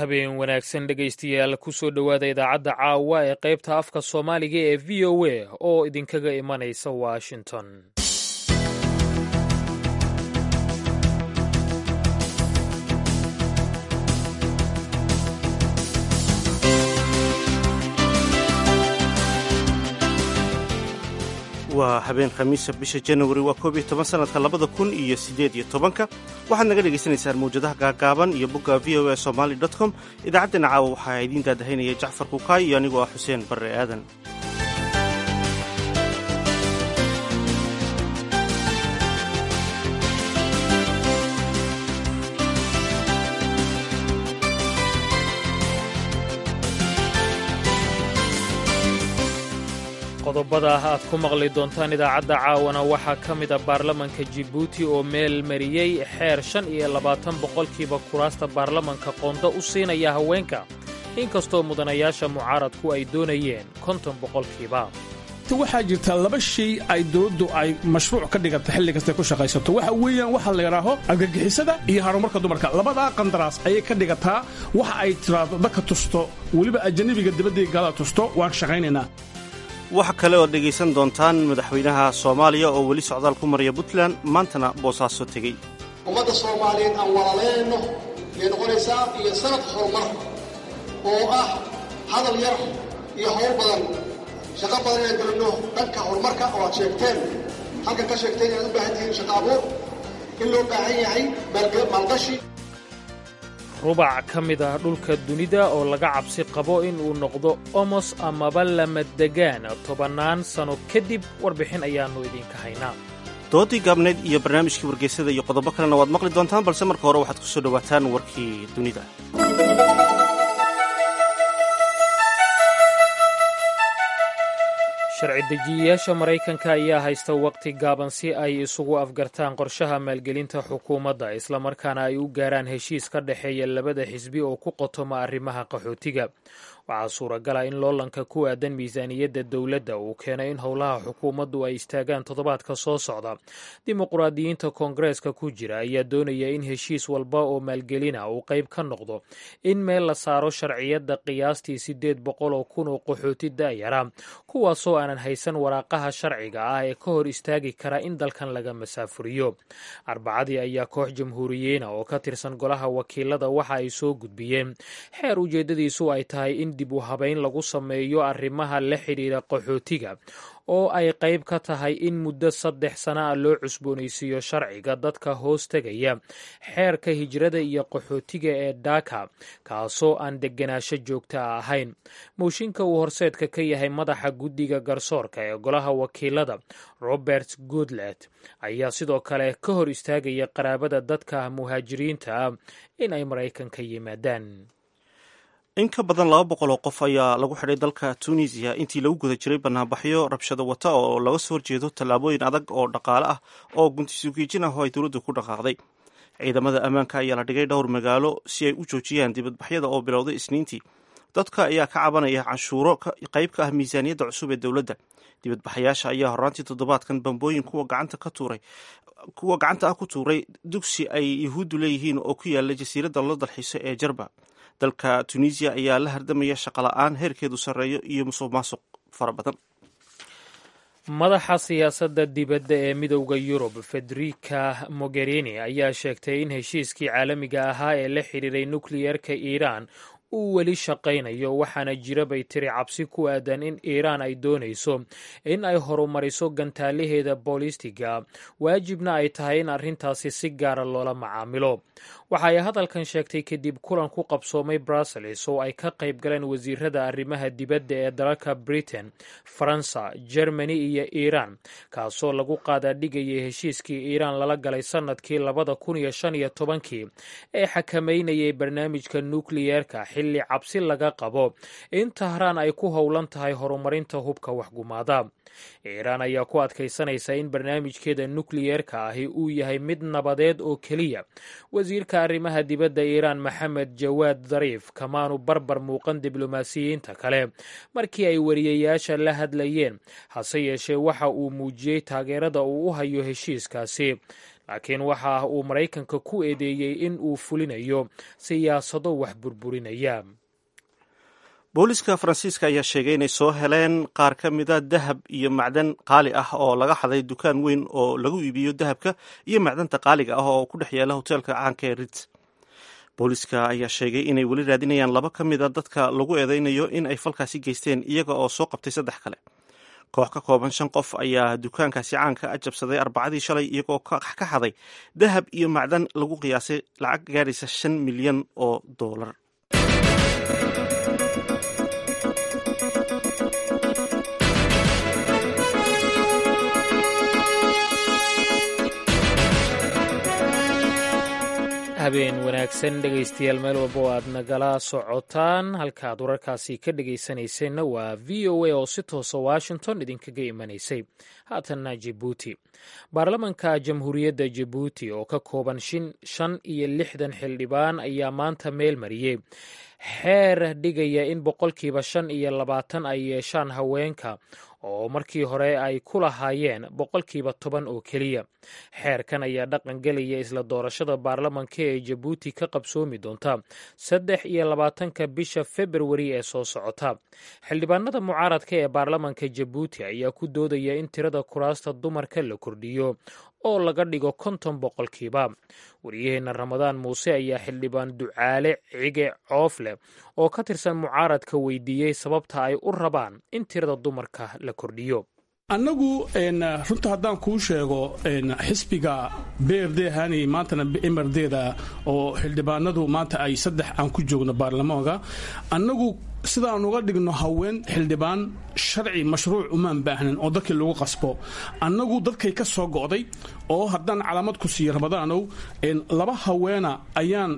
habeen wanaagsan dhegaystayaal kusoo dhowaada idaacadda caawa ee qaybta afka soomaaliga ee v o a oo idinkaga imanaysa washington waa habeen khamiisa bisha janawari waa koob iyo toban sanadka labada kun iyo siddeed iyo tobanka waxaad naga dhagaysanaysaan mawjadaha gaagaaban iyo bogga v o a somaali dot com idaacaddeenna caawa waxaa idiin daadahaynaya jacfar kukaay iyo anigoo ah xuseen barre aadan qodobada aad ku maqli doontaan idaacadda caawana waxaa ka mida baarlamanka jibuuti oo meel mariyey xeer shan iyo labaatan boqolkiiba kuraasta baarlamanka qondo u siinaya haweenka inkastoo mudanayaasha mucaaradku ay doonayeen konton boqolkiiba waxaa jirta laba shay ay dowladdu ay mashruuc ka dhigata xilli kastay ku shaqaysato waxa weeyaan waxa la yidhaaho argagixisada iyo horumarka dumarka labadaa qandaraas ayay ka dhigataa waxa ay tiraado dadka tusto weliba ajanabiga dibadday gaalada tusto waan shaqaynaynaa waxa kale ood dhegaysan doontaan madaxweynaha soomaaliya oo weli socdaal ku maraya puntland maantana boosaaso tegey ummadda soomaaliyeed aan walaaleenno yay noqonaysaa iyo sanad horumar oo ah hadal yar iyo hawl badan shaqo badan inaan gelinno dhanka horumarka oo aad sheegteen halkan ka sheegteen inaad u baahan tihiin shaqo abuur in loo baahan yahay maalgashi rubac ka mid ah dhulka dunida oo laga cabsi qabo in uu noqdo omos amaba lamadegaan tobannaan sano kadib warbixin ayaannu idinka haynaa doodii gaabneyd iyo barnaamijkii wargeysada iyo qodobo kalena waad maqli doontaan balse marka hore waxaad ku soo dhowaataan warkii dunida sharci dejiyayaasha maraykanka ayaa haysta waqti gaaban si ay isugu afgartaan qorshaha maalgelinta xukuumadda islamarkaana ay u gaaraan heshiis ka dhexeeya labada xisbi oo ku qotoma arrimaha qaxootiga waxaa suuragala in loolanka ku aadan miisaaniyadda dowladda uu keenay in howlaha xukuumaddu ay istaagaan toddobaadka soo socda dimuqraadiyiinta koongareeska ku jira ayaa doonaya in heshiis walba oo maalgelina uu qayb ka noqdo in meel la saaro sharciyadda qiyaastii siddeed boqol oo kun oo qaxooti da'yara kuwaasoo aanan haysan waraaqaha sharciga ah ee ka hor istaagi kara in dalkan laga masaafuriyo arbacadii ayaa koox jamhuuriyiina oo ka tirsan golaha wakiilada waxa ay soo gudbiyeen xeer ujeeddadiisu ay tahay in dib u habayn lagu sameeyo arrimaha la xidhiira qaxootiga oo ay qayb ka tahay in muddo saddex sana a loo cusboonaysiiyo sharciga dadka hoos tegaya xeerka hijrada iyo qaxootiga ee dhaka kaasoo aan deganaansho joogta a ahayn mooshinka uu horseedka ka yahay madaxa guddiga garsoorka ee golaha wakiilada robert goodlet ayaa sidoo kale ka hor istaagaya qaraabada dadka muhaajiriinta ah in ay maraykanka yimaadaan in ka badan laba boqol oo qof ayaa lagu xidhay dalka tunisiya intii lagu guda jiray banaanbaxyo rabshado wata oo laga soo horjeedo tallaabooyin adag oo dhaqaale ah oo guntisugiijin ah oo ay dowladdu ku dhaqaaqday ciidamada ammaanka ayaa la dhigay dhowr magaalo si ay u joojiyaan dibadbaxyada oo bilowday isniintii dadka ayaa ka cabanaya canshuuro qayb ka ah miisaaniyadda cusub ee dowladda dibadbaxayaasha ayaa horaantii toddobaadkan bambooyin kuwa gacanta ka tuuray kuwa gacanta ah ku tuuray dugsi ay yahuuddu leeyihiin oo ku yaala jasiiradda loo dalxiiso ee jarba dalka tunisiya ayaa la hardamaya shaqola'aan heerkeedu sarreeyo iyo musuq maasuq fara badan madaxa siyaasadda dibadda ee midowda yurub federica mogherini ayaa sheegtay in heshiiskii caalamiga ahaa ee la xidhiiray nukliyerka iiraan uu weli shaqaynayo waxaana jira bay tiri cabsi ku aadan in iiraan ay doonayso in ay horumariso gantaalaheeda boolistiga waajibna ay tahay in arrintaasi si gaara loola macaamilo waxa ay hadalkan sheegtay kadib kulan ku qabsoomay brussels oo ay ka qayb galeen wasiirada arrimaha dibadda ee dalalka britain faransa germany iyo iiraan kaasoo lagu qaadaadhigayay heshiiskii iiraan lala galay sannadkii labada kun iyo shan iyo tobankii ee xakameynayay barnaamijka nukliyerka xilli cabsi laga qabo in tahraan ay ku howlan tahay horumarinta hubka waxgumaada iiraan ayaa ku adkaysanaysa in barnaamijkeeda nukliyerka ahi uu yahay mid nabadeed oo keliya wasiirka arrimaha dibadda iiraan maxamed jawaad dariif kamaanu barbar muuqan diblomaasiyiinta kale markii ay wariyayaasha la hadlayeen hase yeeshee waxa uu muujiyey taageerada uu u hayo heshiiskaasi laakiin waxa uu maraykanka ku eedeeyey in uu fulinayo siyaasado wax burburinaya booliska faransiiska ayaa sheegay inay soo heleen qaar ka mida dahab iyo macdan qaali ah oo laga xaday dukaan weyn oo lagu iibiyo dahabka iyo macdanta qaaliga ah oo ku dhex yaala hoteelka caanka ee rit booliska ayaa sheegay inay weli raadinayaan laba ka mida dadka lagu eedeynayo in ay falkaasi geysteen iyaga oo soo qabtay saddex kale koox ka kooban shan qof ayaa dukaankaasi caanka a jabsaday arbacadii shalay iyagoo ka xaday dahab iyo macdan lagu qiyaasay lacag gaadhaysa shan milyan oo doolar habeen wanaagsan dhegaystayaal meel walba oo aad nagala socotaan halkaaad wararkaasi ka dhegaysanayseena waa v o a oo si toosa washington idinkaga imanaysay haatanna jabuuti baarlamanka jamhuuriyadda jabuuti oo ka kooban shan iyo lixdan xildhibaan ayaa maanta meel mariyey xeer dhigaya in boqolkiiba shan iyo labaatan ay yeeshaan haweenka oo markii hore ay ku lahaayeen boqolkiiba toban oo keliya xeerkan ayaa dhaqan gelaya isla doorashada baarlamanka ee jabuuti ka qabsoomi doonta saddex iyo labaatanka bisha februari ee soo socota xildhibaanada mucaaradka ee baarlamanka jabuuti ayaa ku doodaya in tirada kuraasta dumarka la kordhiyo oo laga dhigo konton boqolkiiba waryaheena ramadaan muuse ayaa xildhibaan ducaale cige coofleh oo ka tirsan mucaaradka weydiiyey sababta ay u rabaan in tirada dumarka la kordhiyo annagu runta haddaan kuu sheego xisbiga brd hani maantana mrda oo xildhibaanadu maanta ay saddex aan ku joogno baarlamaanka annagu sidaan uga dhigno haween xildhibaan sharci mashruuc umaan baahnan oo dadkii lagu qasbo annagu dadkay ka soo go'day oo haddaan calaamad ku siiyo ramadaanow laba haweena ayaan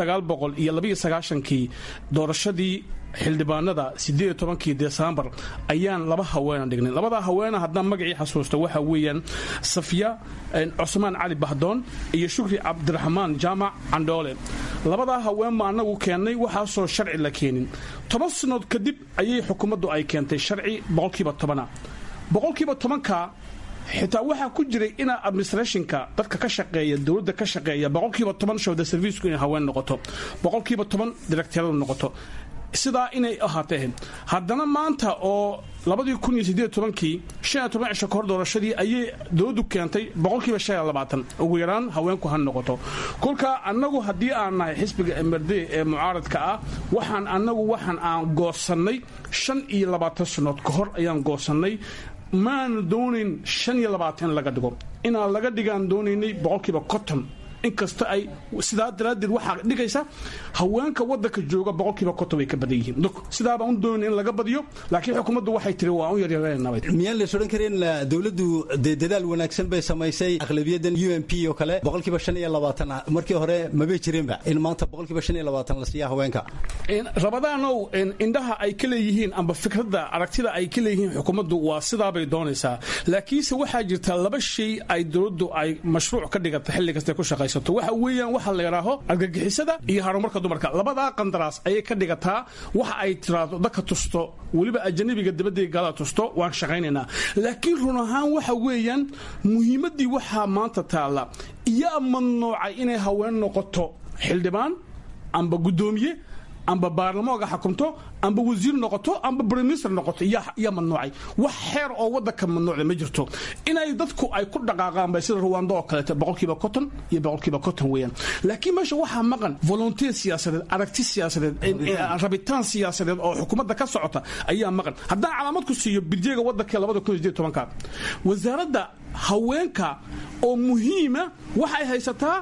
iyo doorashadii xildhibaanada sideed tobankii desembar ayaan laba haweena dhignay labadaa haweena haddaan magacii xasuusta waxa weeyaan safya cusmaan cali bahdoon iyo shukri cabdiraxmaan jaamac candhoole labadaa haweenba annagu keennay waxaasoo sharci la keenin toban sannood kadib ayay xukuumaddu ay keentay sharci boqolkiiba tobana boqolkiiba tobanka xitaa waxaa ku jiray ina administrationka dadka ka shaqeeya dowladda ka shaqeeya boqolkiiba toban showda serviisku inay haween noqoto boqolkiiba toban directeeradu noqoto sidaa inay ahaatee haddana maanta oo labadii kun iyo sideed tobankii shan iyo toban cisho kahor doorashadii ayay dowladdu keentay boqolkiiba shan iyo labaatan ugu yaraan haweenku ha noqoto kolka annagu haddii aan nahay xisbiga mrd ee mucaaradka ah waxaan annagu waxaan aan goosannay shan iyo labaatan sannood ka hor ayaan goosannay maanu doonayn shan iyo labaatan in laga dhigo inaan laga dhigaan doonaynay boqolkiiba konton inkasta ay sidaa daraaddeed waxaa dhigaysa haweenka wadanka jooga boqolkiiba konton way ka badan yihiin sidaabaan u doonayna in laga badiyo laakiin xukuumaddu waxay tiri waa u yaryareenaba miyaan lays odhan karin dowladdu dee dadaal wanaagsan bay samaysay aqlabiyadan u m p oo kale boqolkiiba shan iyo labaatan markii hore mabay jirinba in maanta boqolkiiba shan iyo labaatan la siiya haweenka rabadaanow indhaha ay ka leeyihiin amba fikradda aragtida ay ka leeyihiin xukuumaddu waa sidaabay doonaysaa laakiinse waxaa jirta laba shay ay dowladdu ay mashruuc ka dhigata xilli kastay ku shaqaysa waxa weeyaan waxa la yidhaaho argagixisada iyo horumarka dumarka labadaa qandaraas ayay ka dhigataa waxa ay tiraado dadka tusto weliba ajanabiga dabadii gaalada tusto waan shaqaynaynaa laakiin run ahaan waxa weeyaan muhiimaddii waxaa maanta taalla iyaa mamnuucay inay haween noqoto xildhibaan amba guddoomiye amba baarlamooga xukumto amba wasiir noqoto amba briminister noqoto yaa mamnuucay wax xeer oo wadanka mamnuucda ma jirto inay dadku ay ku dhaqaaqaan bay sida ruwando oo kaleeto boqolkiiba konton iyo boqolkiiba konton weeyaan laakiin meesha waxaa maqan volonteer siyaasadeed aragti siyaasadeed rabitaan siyaasadeed oo xukuumadda ka socota ayaa maqan haddaan calaamad ku siiyo birjeega wadanka labada kun sideed tobanka wasaaradda haweenka oo muhiima waxay haysataa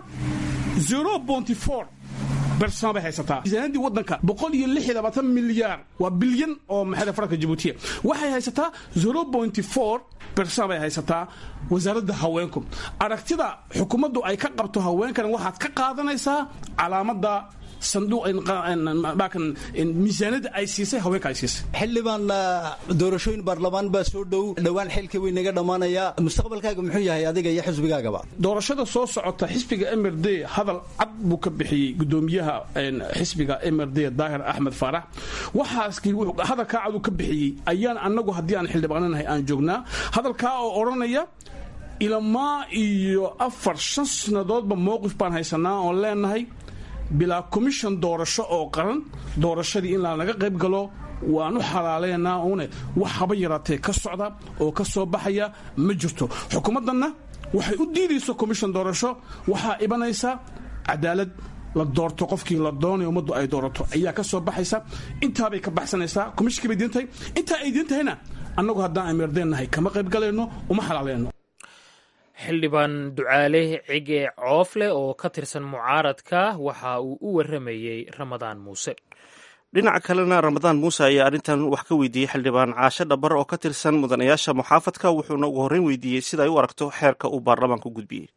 zero bonty four bersan bay haysataa miisaanadii wadanka boqol iyo lix iyo labaatan milyaar waa bilyan oo maxay faranka jabuutiya waxay haysataa zero pointy four bersan bay haysataa wasaaradda haweenku aragtida xukuumaddu ay ka qabto haweenkan waxaad ka qaadanaysaa calaamada miisaanada ay siisay haweenka ay siisay xildhibaan doorashooyin baarlamaan baa soo dhow dhowaan xilka way naga dhammaanaya mustaqbalkaaga muxuu yahay adiga iyo xisbigaagaba doorashada soo socota xisbiga m r d hadal cad buu ka bixiyey gudoomiyaha xisbiga m r d daahir axmed faarax waxaas hadalkaa cad uu ka bixiyey ayaan annagu haddii aan xildhibaananahay aan joognaa hadalkaa oo odhanaya ilamaa iyo afar shan sannadoodba mowqif baan haysanaa oon leenahay bilaa commission doorasho oo qaran doorashadii in lanaga qayb galo waanu xalaaleynaa une wax haba yaraatee ka socda oo ka soo baxaya ma jirto xukuumaddanna waxay u diidayso commission doorasho waxaa ibanaysa cadaalad la doorto qofkii la doonay ummaddu ay doorato ayaa ka soo baxaysa intaabay ka baxsanaysaa komishinkii bay diintahay intaa ay diintahayna annagu haddaan amirdeennahay kama qayb galayno uma xalaaleyno xildhibaan ducaale cige coofle oo ka tirsan mucaaradka waxa uu u waramayey ramadaan muuse dhinaca kalena ramadaan muuse ayaa arrintan wax ka weydiiyey xildhibaan caashe dhabar oo ka tirsan mudanayaasha muxaafadka wuxuuna ugu horreyn weydiiyey sida ay u aragto xeerka uu baarlamaanku gudbiyey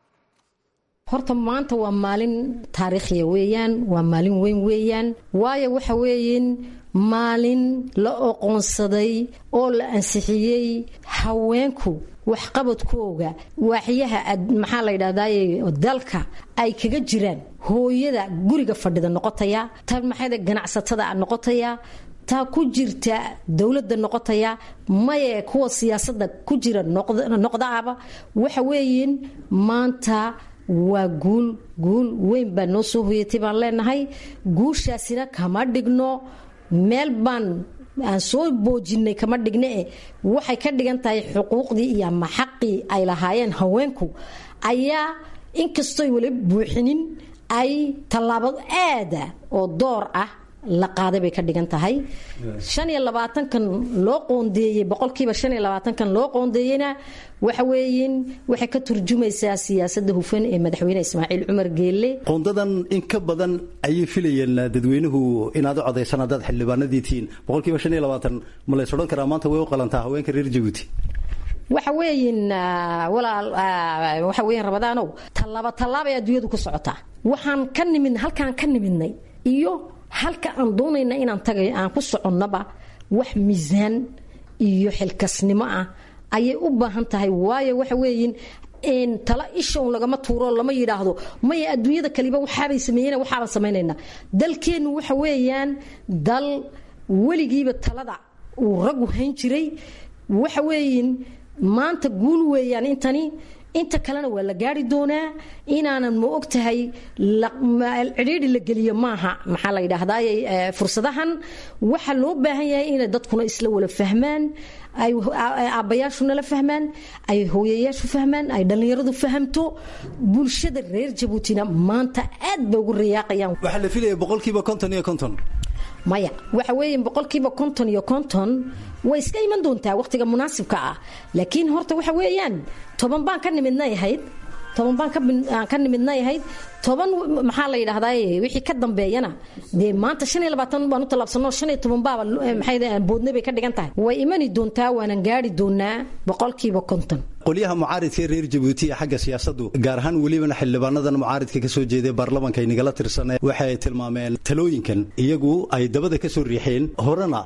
horta maanta waa maalin taariikhiya weeyaan waa maalin weyn weeyaan waayo waxa weeyin maalin la oqoonsaday oo la ansixiyey haweenku waxqabadkooga waaxyaha maxaa la ydhahdaye dalka ay kaga jiraan hooyada guriga fadhida noqotaya ta maxayda ganacsatada noqotaya taa ku jirta dowladda noqotaya maye kuwa siyaasada ku jira noqdaaba waxa weeyin maanta waa guul guul weyn baa noo soo hoyatay baan leenahay guushaasina kama dhigno meel baan aan soo boojinay kama dhigne e waxay ka dhigan tahay xuquuqdii iyo ama xaqii ay lahaayeen haweenku ayaa inkastoy weli buuxinin ay tallaabo aada oo door ah la qaaday bay ka dhigan tahay shan iyo labaatankan loo qoondeeyey boqolkiiba shan iyo labaatankan loo qoondeeyeyna waxa weeyin waxay ka turjumaysaa siyaasadda hufan ee madaxweyne ismaaciil cumar geelle qoondadan in ka badan ayay filayeen dadweynuhu inaad u codaysaan haddaad xildhibaanadii tihiin boqolkiiba shan iyo labaatan ma lays odhan karaa maanta way u qalantaa haweenka reer jabuuti waxa weeyin walaal waxa weeyin rabadaanow tallaaba tallaabay adduunyadu ku socotaa waxaan ka nimid halkaan ka nimidnay iyo halka aan doonayna inaan tagay aan ku soconnaba wax miisaan iyo xilkasnimo ah ayay u baahan tahay waayo waxa weeyin tala ishown lagama tuuro lama yidhaahdo maya adduunyada kaliba waxaabay sameeyeen waxaabaan samaynaynaa dalkeennu waxa weeyaan dal weligiiba talada uu raggu hayn jiray waxa weeyin maanta guul weeyaan intani inta kalena waa la gaari doonaa inaanan ma og tahay cidhiidhi la geliyo maaha maxaa la yidhaahdaay fursadahan waxaa loo baahan yahay inay dadkuna isla wala fahmaan ay aabbayaashuna la fahmaan ay hooyayaashu fahmaan ay dhallinyaradu fahamto bulshada reer jabuutina maanta aad bay ugu riyaaqayaan waxaa la filaya boqolkiiba konton iyo konton maya waxa weeye boqolkiiba konton iyo konton way iska iman doontaa wakhtiga munaasibka ah laakiin horta waxa weeyaan toban baan ka nimidnay ahayd toban baan ka nimidnay ahayd toban maxaa la yidhahdaa wixii ka dambeeyana dee maanta shan iyo labaatan baan u tallaabsanoo shan iyo toban baaba maxay boodne bay ka dhigan tahay way imani doontaa waanan gaari doonaa boqolkiiba konton qolyaha mucaaridka ee reer jabuuti ee xagga siyaasadu gaar ahaan welibana xildhibaanadan mucaaridka ka soo jeeday baarlamanka ay nagala tirsaneen waxay tilmaameen talooyinkan iyagu ay dabada ka soo riixeen horena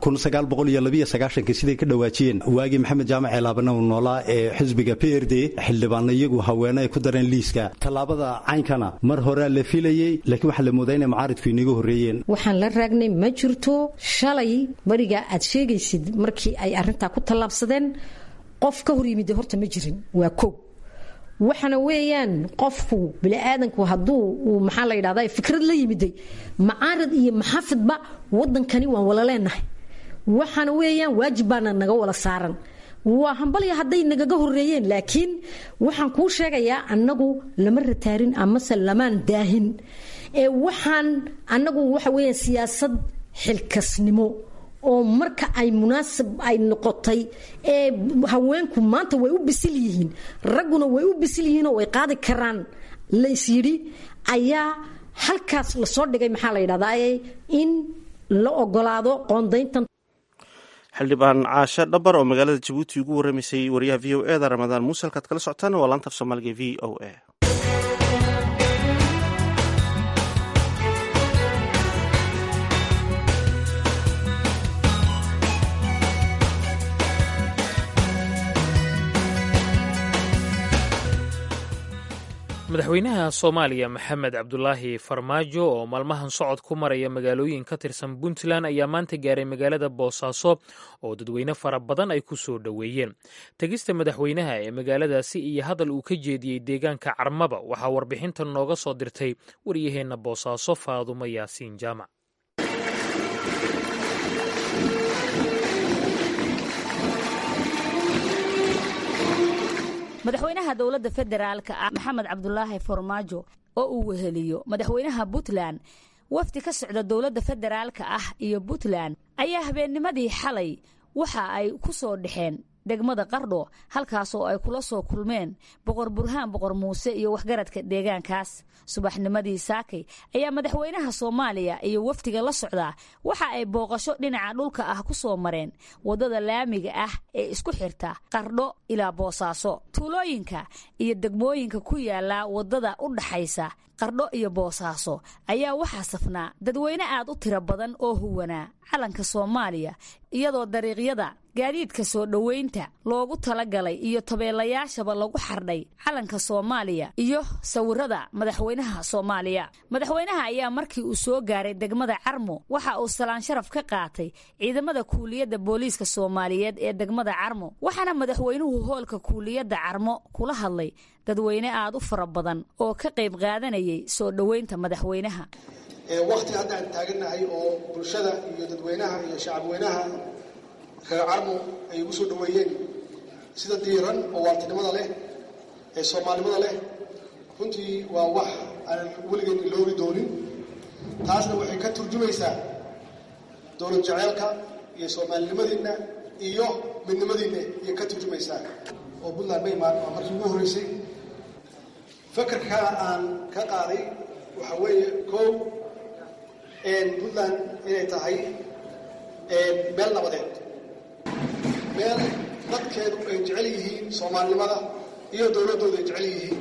siday ka dhawaajiyeen waagii maxamed jaamac ceelaabana uu noolaa ee xisbiga p r d xildhibaano iyagu haweene ay ku dareen liiska tallaabada caynkana mar horea la filayey laakiin waxaa la moodaa inay mucaaridku inaga horreeyeen waxaan la raagnay ma jirto shalay bariga aad sheegaysid markii ay arrintaa ku tallaabsadeen qof ka hor yimid horta ma jirin waa kow waxana weeyaan qofku biniaadanku hadduu uu maxaa la yidhahda fikrad la yimiday macaarad iyo maxaafidba wadankani waan wala leenahay waxaana weeyaan waajib baana naga wala saaran waa hambalya hadday nagaga horeeyeen laakiin waxaan kuu sheegayaa annagu lama rataarin amase lamaan daahin ee waxaan annagu waxa weeyaan siyaasad xilkasnimo oo marka ay munaasab ay noqotay ee haweenku maanta way u bisil yihiin ragguna way u bisil yihiinoo way qaadi karaan lays yidhi ayaa halkaas lasoo dhigay maxaa la yidhahdaa in la ogolaado qoondayntan xildhibaan caashe dhabar oo magaalada jabuuti ugu warramaysay wariyaha v o e da ramadaan muuse halkaad kala socotaan waa laanta af soomaaliga v o a madaxweynaha soomaaliya maxamed cabdulaahi farmaajo oo maalmahan socod ku maraya magaalooyin ka tirsan puntland ayaa maanta gaaray magaalada boosaaso oo dadweyne fara badan ay ku soo dhoweeyeen tegista madaxweynaha ee magaaladaasi iyo hadal uu ka jeediyey deegaanka carmaba waxaa warbixinta nooga soo dirtay waryaheenna boosaaso faadumo yaasiin jaamac madaxweynaha dowladda federaalka ah maxamed cabdulaahi farmaajo oo uu weheliyo madaxweynaha puntland wafdi ka socda dowladda federaalka ah iyo puntland ayaa habeennimadii xalay waxa ay ku soo dhexeen degmada qardho halkaasoo ay kula soo kulmeen boqor burhaan boqor muuse iyo waxgaradka deegaankaas subaxnimadii saakay ayaa madaxweynaha soomaaliya iyo wafdiga la socdaa waxa ay booqasho dhinaca dhulka ah ku soo mareen waddada laamiga ah ee isku xirta qardho ilaa boosaaso tuulooyinka iyo degmooyinka ku yaala waddada u dhaxaysa qardho iyo boosaaso ayaa waxaa safnaa dadweyne aad u tiro badan oo huwanaa calanka soomaaliya iyadoo dariiqyada gaadiidka soo dhoweynta loogu talagalay iyo tabeelayaashaba lagu xardhay calanka soomaaliya iyo sawirada madaxweynaha soomaaliya madaxweynaha ayaa markii uu soo gaaray degmada carmo waxa uu salaan sharaf ka qaatay ciidamada kuuliyadda booliiska soomaaliyeed ee degmada carmo waxaana madaxweynuhu hoolka kuuliyadda carmo kula hadlay dadweyne aad u fara badan oo ka qayb qaadanayay soo dhoweynta madaxweynaha wakti hadda aan taagannahay oo bulshada iyo dadweynaha iyo shacabweynaha reer carmo ay ugu soo dhoweeyeen sida diiran oo waartinimada leh ee soomaalinimada leh runtii waa wax aanan weligeed iloobi doonin taasna waxay ka turjumaysaa dowlad jeceelka iyo soomaalinimadiinna iyo midnimadiinna ayay ka turjumaysaa oo puntland ma imaan waa markii ugu horreysay fakarka aan ka qaaday waxaa weeye kow puntland inay tahay meel nabadeed meel dadkeedu ay jecel yihiin soomaalinimada iyo dowladdooda ay jecel yihiin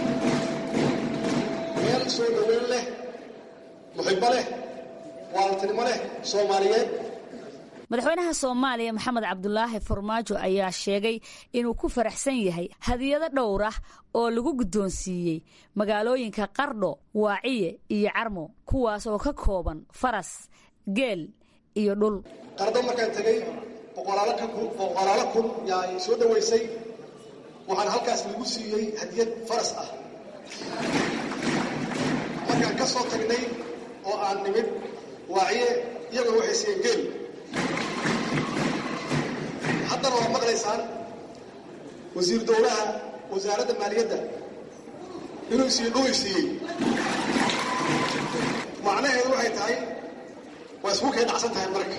meel soo dhoweyn leh muxibo leh waaltinimo leh soomaaliyeed madaxweynaha soomaaliya maxamed cabdulaahi farmaajo ayaa sheegay inuu ku faraxsan yahay hadiyado dhowr ah oo lagu guddoonsiiyey magaalooyinka qardho waaciye iyo carmo kuwaas oo ka kooban faras geel iyo dhul qardho markaan tegey boqolaalo kun yaa ay soo dhoweysay waxaana halkaas lagu siiyey hadiyad faras ah markaan ka soo tagnay oo aan nimid waaciye iyaguna waxay siiyeen geel haddana waad maqlaysaan wasiir dowlaha wasaaradda maaliyadda inuu siiyo dhul siiyey macnaheedu waxay tahay waa isku kay dhacsan tahay marka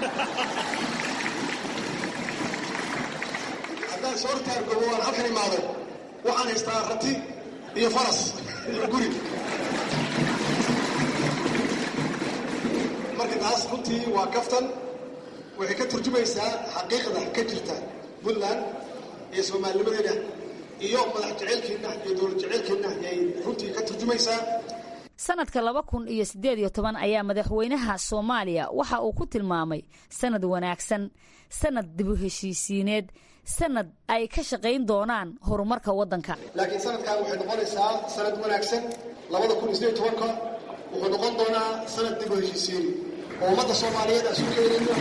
haddaan soo taargobo waan halkan imaado waxaan haystaa rati iyo faras iyo guri marka taas runtii waa kaftan waxay ka turjumaysaa xaqiiqda ka jirta puntland iyo soomaalinimadeena iyo madax jeceelkeenna iyo dowlad jeceelkeenna ayay runtii ka turjumaysaa sanadka laba kun iyo siddeed iyo toban ayaa madaxweynaha soomaaliya waxa uu ku tilmaamay sanad wanaagsan sanad dibu heshiisiineed sanad ay ka shaqayn doonaan horumarka waddanka laakiin sanadkan waxay noqonaysaa sanad wanaagsan labada kun iyo siddeed iyo tobanka wuxuu noqon doonaa sanad dibu heshiisiin oo ummadda soomaaliyeed aan isu keenayno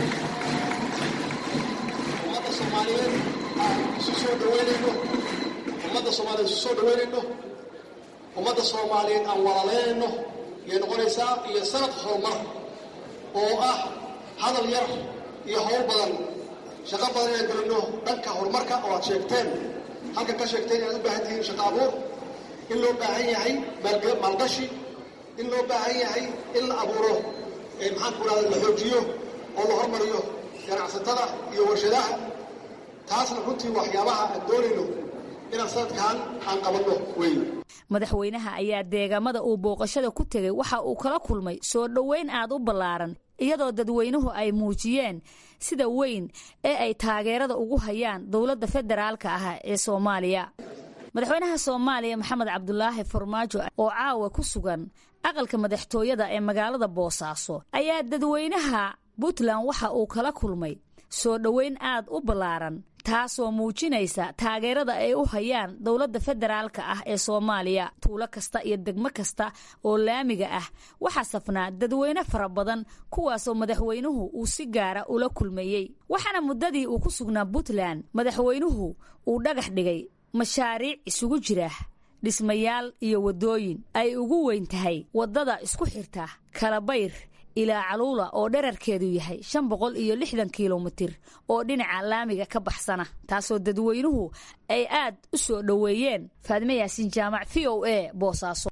ummadda soomaaliyeed aan isu soo dhaweynayno ummadda soomaaliyeed isu soo dhaweynayno ummadda soomaaliyeed aan walaaleynayno ayay noqonaysaa iyo sanad horumar oo ah hadal yar iyo howl badan shaqo badan inaan gelino dhanka horumarka oo aad sheegteen halkan ka sheegteen inaad u baahan tihiin shaqo abuur in loo baahan yahay maalgashi in loo baahan yahay in la abuuro maxaan ku rahda la xoojiyo oo la hormariyo ganacsatada iyo warshadaha taasna runtii waxyaabaha aan doonayno inaan sanadkan aan qabanno wey madaxweynaha ayaa deegaamada uu booqashada ku tegay waxa uu kala kulmay soo dhoweyn aad u ballaaran iyadoo dadweynuhu ay muujiyeen sida weyn ee ay taageerada ugu hayaan dowladda federaalka ah ee soomaaliya madaxweynaha soomaaliya maxamed cabdulaahi farmaajo oo caawa ku sugan aqalka madaxtooyada ee magaalada boosaaso ayaa dadweynaha puntland waxa uu kala kulmay soo dhoweyn aad u ballaaran taasoo muujinaysa taageerada ay u hayaan dowladda federaalka ah ee soomaaliya tuulo kasta iyo degmo kasta oo laamiga ah waxaa safnaa dadweyne fara badan kuwaasoo madaxweynuhu uu si gaara ula kulmayey waxaana muddadii uu ku sugnaa puntland madaxweynuhu uu dhagax dhigay mashaariic isugu jira dhismayaal iyo waddooyin ay ugu weyn tahay waddada isku xirta kalabayr ilaa caluula oo dherarkeedu yahay shan boqol iyo lixdan kilomitir oo dhinaca laamiga ka baxsana taasoo dadweynuhu ay aad u soo dhoweeyeen faadme yaasiin jaamac v o a boosaaso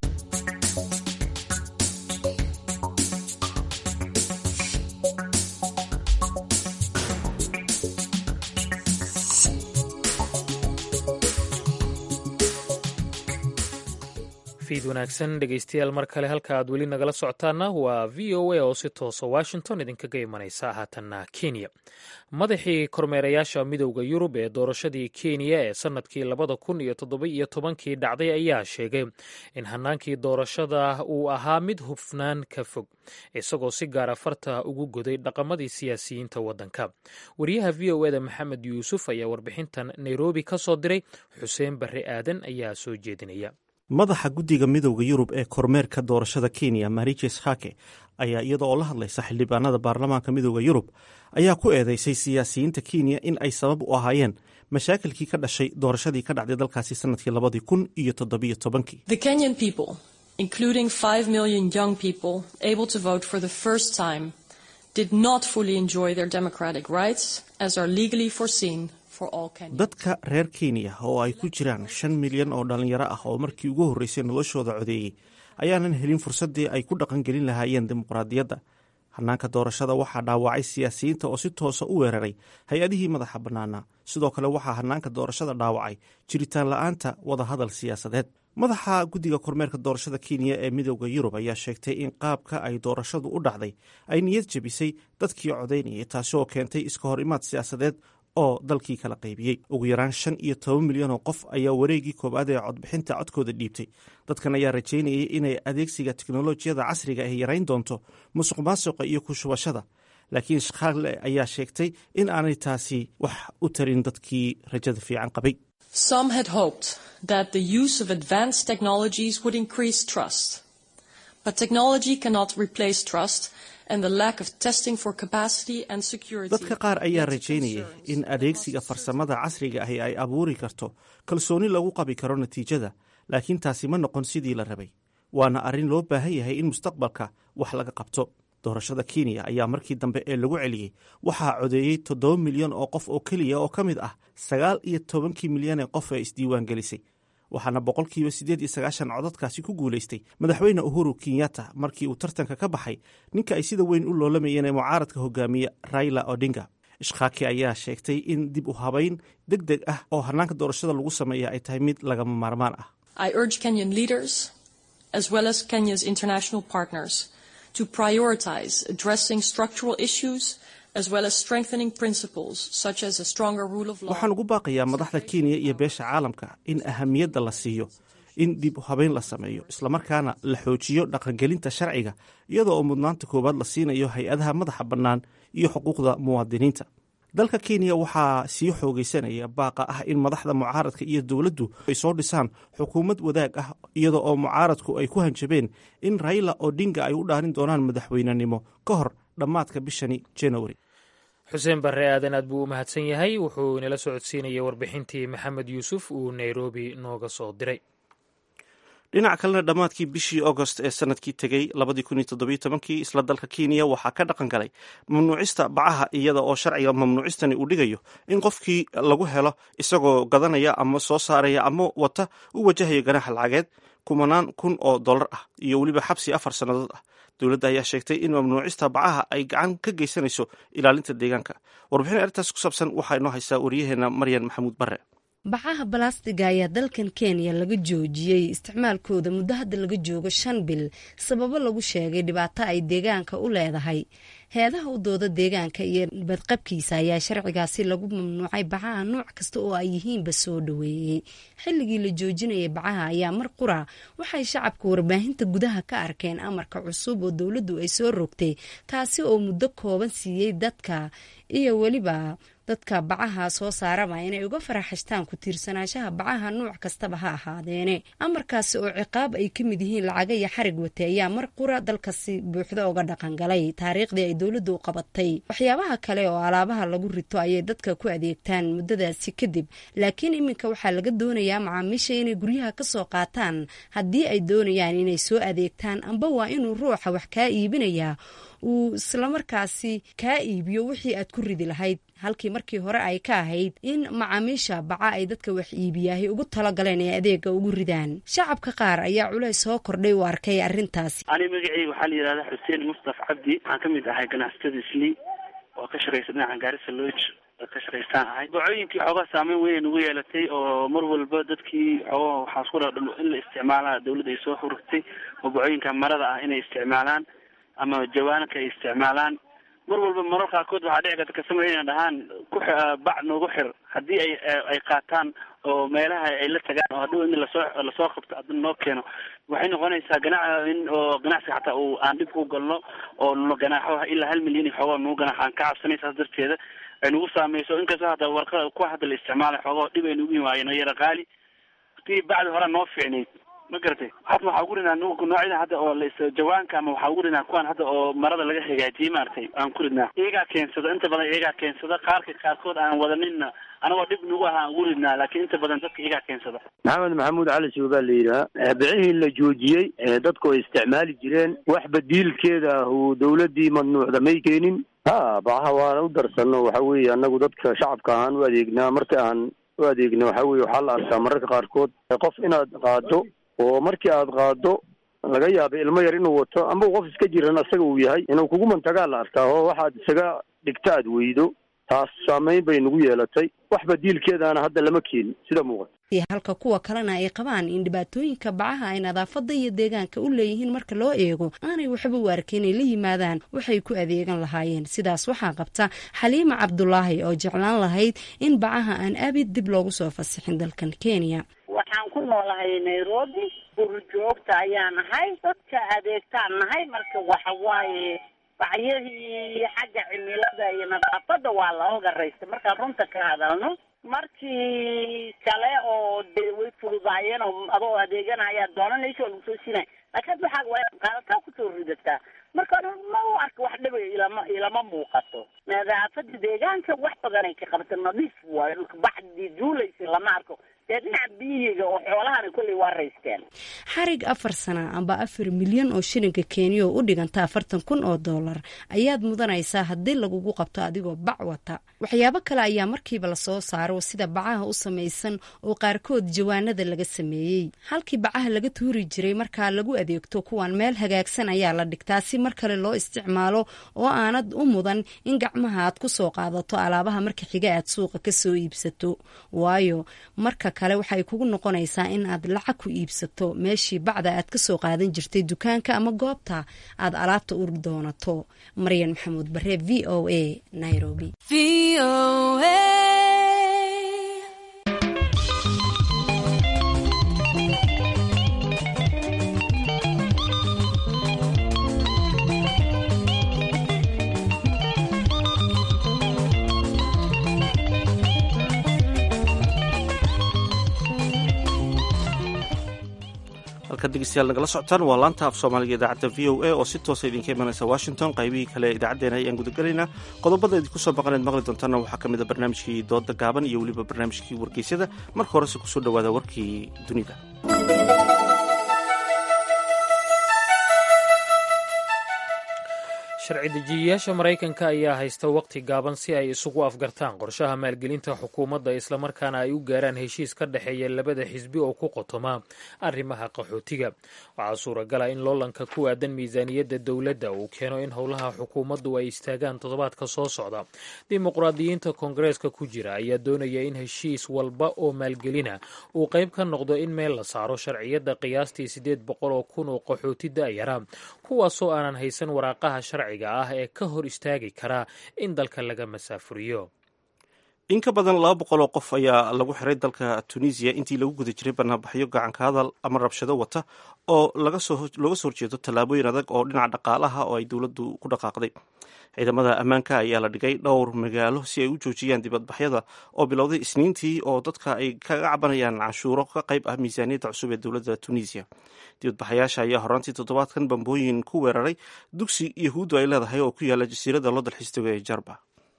fiid wanaagsan dhegeystayaal mar kale halka aad weli nagala socotaana waa v o a oo si toosa washington idinkaga imanaysa haatanna kenya madaxii kormeerayaasha midowda yurub ee doorashadii kenya ee sanadkii labada kun iyo toddoba iyo tobankii dhacday ayaa sheegay in hanaankii doorashada uu ahaa mid hufnaan ka fog isagoo si gaara farta ugu goday dhaqamadii siyaasiyiinta waddanka wariyaha v o eda maxamed yuusuf ayaa warbixintan nairobi ka soo diray xuseen barre aadan ayaa soo jeedinaya madaxa guddiga midowda yurub ee kormeerka doorashada kenya marijes hake ayaa iyada oo la hadlaysa xildhibaanada baarlamaanka midowda yurub ayaa ku eedeysay siyaasiyiinta kenya in ay sabab u ahaayeen mashaakilkii ka dhashay doorashadii ka dhacday dalkaasi sanadkii labadii kun iyo toddobiyo tobankii including 5 million young people able to vote for the first time, did not fully enjoy their democratic rights as are legally foreseen for all Kenyans. dadka reer kenya oo ay ku jiraan shan milyan oo dhallinyaro ah oo markii ugu horreysay noloshooda codeeyey ayaanan helin fursaddii ay ku dhaqangelin lahaayeen dimuqraadiyadda hanaanka doorashada waxaa dhaawacay siyaasiyiinta oo si toosa u weeraray hay-adihii madaxa bannaanaa sidoo kale waxaa hanaanka doorashada dhaawacay jiritaan la-aanta wadahadal siyaasadeed madaxa guddiga kormeerka doorashada kenya ee midowda yurub ayaa sheegtay in qaabka ay doorashadu u dhacday ay niyad jebisay dadkii codaynayay taasi oo keentay iska hor imaad siyaasadeed oo dalkii kala qaybiyey ugu yaraan shan iyo toban milyan oo qof ayaa wareegii koowaad ee codbixinta codkooda dhiibtay dadkan ayaa rajaynayay inay adeegsiga teknolojiyada casriga ay yarayn doonto musuq maasuqa iyo ku shubashada laakiin shakhaale ayaa sheegtay in aanay taasi wax u tarin dadkii rajada fiican qabay Some had hoped that the use of advanced technologies would increase trust. But technology cannot replace trust, and the lack of testing for capacity and security. dadka qaar ayaa rajaynayay in adeegsiga farsamada casriga ahi ay abuuri karto kalsooni lagu qabi karo natiijada laakiin taasi ma noqon sidii la rabay waana arrin loo baahan yahay in mustaqbalka wax laga qabto doorashada kenya ayaa markii dambe ee lagu celiyey waxaa codeeyey toddoba milyan oo qof oo keliya oo ka mid ah sagaal iyo tobankii milyan ee qof ee isdiiwaan gelisay waxaana boqolkiiba siddeed iyo sagaashan codadkaasi ku guulaystay madaxweyne uhuru kenyatta markii uu tartanka ka baxay ninka ay sida weyn u loolamayeen ee mucaaradka hogaamiye raila odinga ishkaaki ayaa sheegtay in dib u habayn deg deg ah oo hanaanka doorashada lagu sameeya ay tahay mid lagama maarmaan ah I urge Kenyan leaders, as well as Kenya's international partners, to prioritize addressing structural issues as well as strengthening principles such as a stronger rule of law. waxaan ugu baaqayaa madaxda kenya iyo beesha caalamka in ahamiyadda la siiyo in dib u habeyn la sameeyo islamarkaana la xoojiyo dhaqangelinta sharciga iyadoo oo mudnaanta koowaad la siinayo hay-adaha madaxa bannaan iyo xuquuqda muwaadiniinta dalka kenya waxaa sii xoogaysanaya baaqa ah in madaxda mucaaradka iyo dowladdu ay soo dhisaan xukuumad wadaag ah iyada oo mucaaradku ay ku hanjabeen in raila odinga ay u dhaarin doonaan madaxweynenimo ka hor dhammaadka bishani january xuseen barre aadan aad buu u mahadsan yahay wuxuu inala socodsiinayay warbixintii maxamed yuusuf uu nairobi nooga soo diray dhinac kalena dhammaadkii bishii augost ee sanadkii tegey kii isla dalka kenya waxaa ka dhaqan galay mamnuucista bacaha iyada oo sharciga mamnuucistani uu dhigayo in qofkii lagu helo isagoo gadanaya ama soo saaraya ama wata u wajahaya ganaxa lacageed kumanaan kun oo dollar ah iyo weliba xabsi afar sannadood ah dowladda ayaa sheegtay in mamnuucista bacaha ay gacan ka geysanayso ilaalinta deegaanka warbixin arrintaas ku saabsan waxaa inoo haysaa waryaheena maryan maxamuud bare bacaha balastiga ayaa dalkan kenya laga joojiyey isticmaalkooda muddo hadda laga joogo shan bil sababo lagu sheegay dhibaato ay deegaanka u leedahay heedaha u dooda deegaanka iyo badqabkiisa ayaa sharcigaasi lagu mamnuucay bacaha nooc kasta oo ay yihiinba soo dhoweeyey xilligii la joojinayay bacaha ayaa mar qura waxay shacabka warbaahinta gudaha ka arkeen amarka cusub oo dowladdu ay soo rogtay taasi oo muddo kooban siiyey dadka iyo weliba dadka bacaha soo saaraba inay uga faraxashtaan ku tiirsanaanshaha bacaha nuuc kastaba ha ahaadeene amarkaasi oo ciqaab ay ka mid yihiin lacaga iyo xarig wate ayaa mar qura dalkasi buuxda uga dhaqangalay taariikhdii ay dowladdu u qabatay waxyaabaha kale oo alaabaha lagu rito ayay dadka ku adeegtaan muddadaasi kadib laakiin iminka waxaa laga doonayaa macaamiisha inay guryaha ka soo qaataan haddii ay doonayaan inay soo adeegtaan amba waa inuu ruuxa wax kaa iibinayaa uu islamarkaasi kaa iibiyo wixii aad ku ridi lahayd halkii markii hore ay ka ahayd in macaamiisha baca ay dadka wax iibiyaahay ugu talagaleen ee adeega ugu ridaan shacabka qaar ayaa culays soo kordhay u arkay arrintaasi ani magaceyga waxaa la yidhahdaa xuseen mustaf cabdi waxaan ka mid ahay ganacsatada islii oo ka shaqaysa dhinaca gaarisa lodge ka shaqaystaan ahay bacooyinkii xoogaa saameyn weyn nagu yeelatay oo mar walba dadkii xoogaa waxaa isku dha in la isticmaalaa dawladda ay soo hurugtay oo bacooyinka marada ah inay isticmaalaan ama jawaanaka ay isticmaalaan mar walba marar qaarkood waxaa dhici karta kasama inay dhahaan ku bac noogu xir haddii ay ay qaataan oo meelaha ay la tagaan oo hadhow in lasoo lasoo qabto adin noo keeno waxay noqonaysaa ganac in oo ganacsiga xataa uu aan dhib ku galno oo no ganaaxo ilaa hal milyan iyo xoogaa nagu ganaax aan ka cabsanay saas darteeda ay nagu saameyso inkastoo hadda warqada kuwa hadda la isticmaalay xoogaa dhib ay nagu yimaayeen oo yara qaali tii bacdi hore noo fiicnayd ma garatay hadda waxaa ugu ridnaa noocyada hadda oo las jawaanka ama waxaa ugu ridnaa kuwaan hadda oo marada laga hagaajiyey maaragtay aan ku ridnaa iyagaa keensada inta badan iyagaa keensada qaarka qaarkood aan wadaninna anagoo dhib nagu aha aan ugu ridnaa laakiin inta badan dadka iyagaa keensada maxamed maxamuud cali suub baa la yidhaha bicihii la joojiyey dadku ay isticmaali jireen wax badiilkeeda uu dawladdii mamnuucda may keenin ha bacaha waana u darsano waxa weeye annagu dadka shacabka ahaan u adeegnaa marka aan u adeegna waxa weye waxaa la arkaa mararka qaarkood qof inaad qaado oo markii aad qaado laga yaaba ilmo yar inuu wato amba qof iska jiran asaga uu yahay inuu kugu mantagaa la arkaa oo waxaad isaga dhigta aad weydo taas saameyn bay nagu yeelatay wax badiilkeedaana hadda lama keenin sida muuqata halka kuwa kalena ay qabaan in dhibaatooyinka bacaha ay nadaafada iyo deegaanka u leeyihiin marka loo eego aanay waxba u arka inay la yimaadaan waxay ku adeegan lahaayeen sidaas waxaa qabta xaliima cabdulaahi oo jeclaan lahayd in bacaha aan abid dib loogu soo fasixin dalkan kenya waxaan ku noolahay nairobi gurjoogta ayaa nahay dadka adeegtaan nahay marka waxa waaye bacyadii xagga cimilada iyo nadaafada waa laoga raystay markaan runta ka hadalno markii kale oo de way fududaayeen oo adoo adeeganaya doonanaysa oo lagu soo siinaya laakiin hadda waxaa waa inaad qaadataa kusoo ridataa marka ma u arka wax dhibay ilama ilama muuqato nadaafada deegaanka wax badanay ka qabta nadiif waayo dhulka baxdii duulaysa lama arko dee dhinaca biyiga oo xoolahana kolley waa raysteen xarig afar sana amba afar milyan oo shilinka kenya oo u dhiganta afartan kun oo dollar ayaad mudanaysaa haddii lagugu qabto adigoo bac wata waxyaabo kale ayaa markiiba lasoo saaro sida bacaha u samaysan oo qaarkood jawaanada laga sameeyey halkii bacaha laga tuuri jiray markaa lagu adeegto kuwan meel hagaagsan ayaa la dhigtaa si mar kale loo isticmaalo oo aanad u mudan in gacmaha aad ku soo qaadato alaabaha marka xiga aad suuqa ka soo iibsato waayo marka kale waxay kugu noqonaysaa in aad lacag ku iibsato meeshii bacda aad ka soo qaadan jirtay dukaanka ama goobta aad alaabta u doonato maryan maxamuud bare v o a nairobi halkaad dhegeystayaal nagala socotaan waa laanta af soomaaliga idaacadda v o a oo si toosa idinka imanaysa washington qaybihii kale idaacaddeenna ayaan gudagelaynaa qodobada idinku soo baqaneed maqli doontaana waxaa ka mid a barnaamijkii dooda gaaban iyo weliba barnaamijkii wargeysyada marka horese kusoo dhowaada warkii dunida sharci dejiyayaasha maraykanka ayaa haysta waqti gaaban si ay isugu afgartaan qorshaha maalgelinta xukuumadda islamarkaana ay u gaaraan heshiis ka dhexeeya labada xisbi oo ku qotoma arrimaha qaxootiga waxaa suuragala in loolanka ku aadan miisaaniyadda dowladda uu keeno in howlaha xukuumaddu ay istaagaan toddobaadka soo socda dimuqraadiyiinta koongareeska ku jira ayaa doonaya in heshiis walba oo maalgelina uu qayb ka noqdo in meel la saaro sharciyadda qiyaastii siddeed boqol oo kun oo qaxooti da'yara kuwaasoo aanan haysan waraaqaha sharciga ah ee ka hor istaagi karaa in dalka laga masaafuriyo in ka badan laba boqol oo qof ayaa lagu xiray dalka tunisiya intii lagu guda jiray banaanbaxyo gacanka hadal ama rabshado wata oo looga soo horjeedo tallaabooyin adag oo dhinaca dhaqaalaha oo ay dowladdu ku dhaqaaqday ciidamada ammaanka ayaa la dhigay dhowr magaalo si ay u joojiyaan dibadbaxyada oo bilowday isniintii oo dadka ay kaga cabanayaan canshuuro ka qayb ah miisaaniyadda cusub ee dowladda tunisiya dibadbaxayaasha ayaa horaantii toddobaadkan bambooyin ku weeraray dugsi yahuuddu ay leedahay oo ku yaala jasiiradda loo dalxiistago ee jarba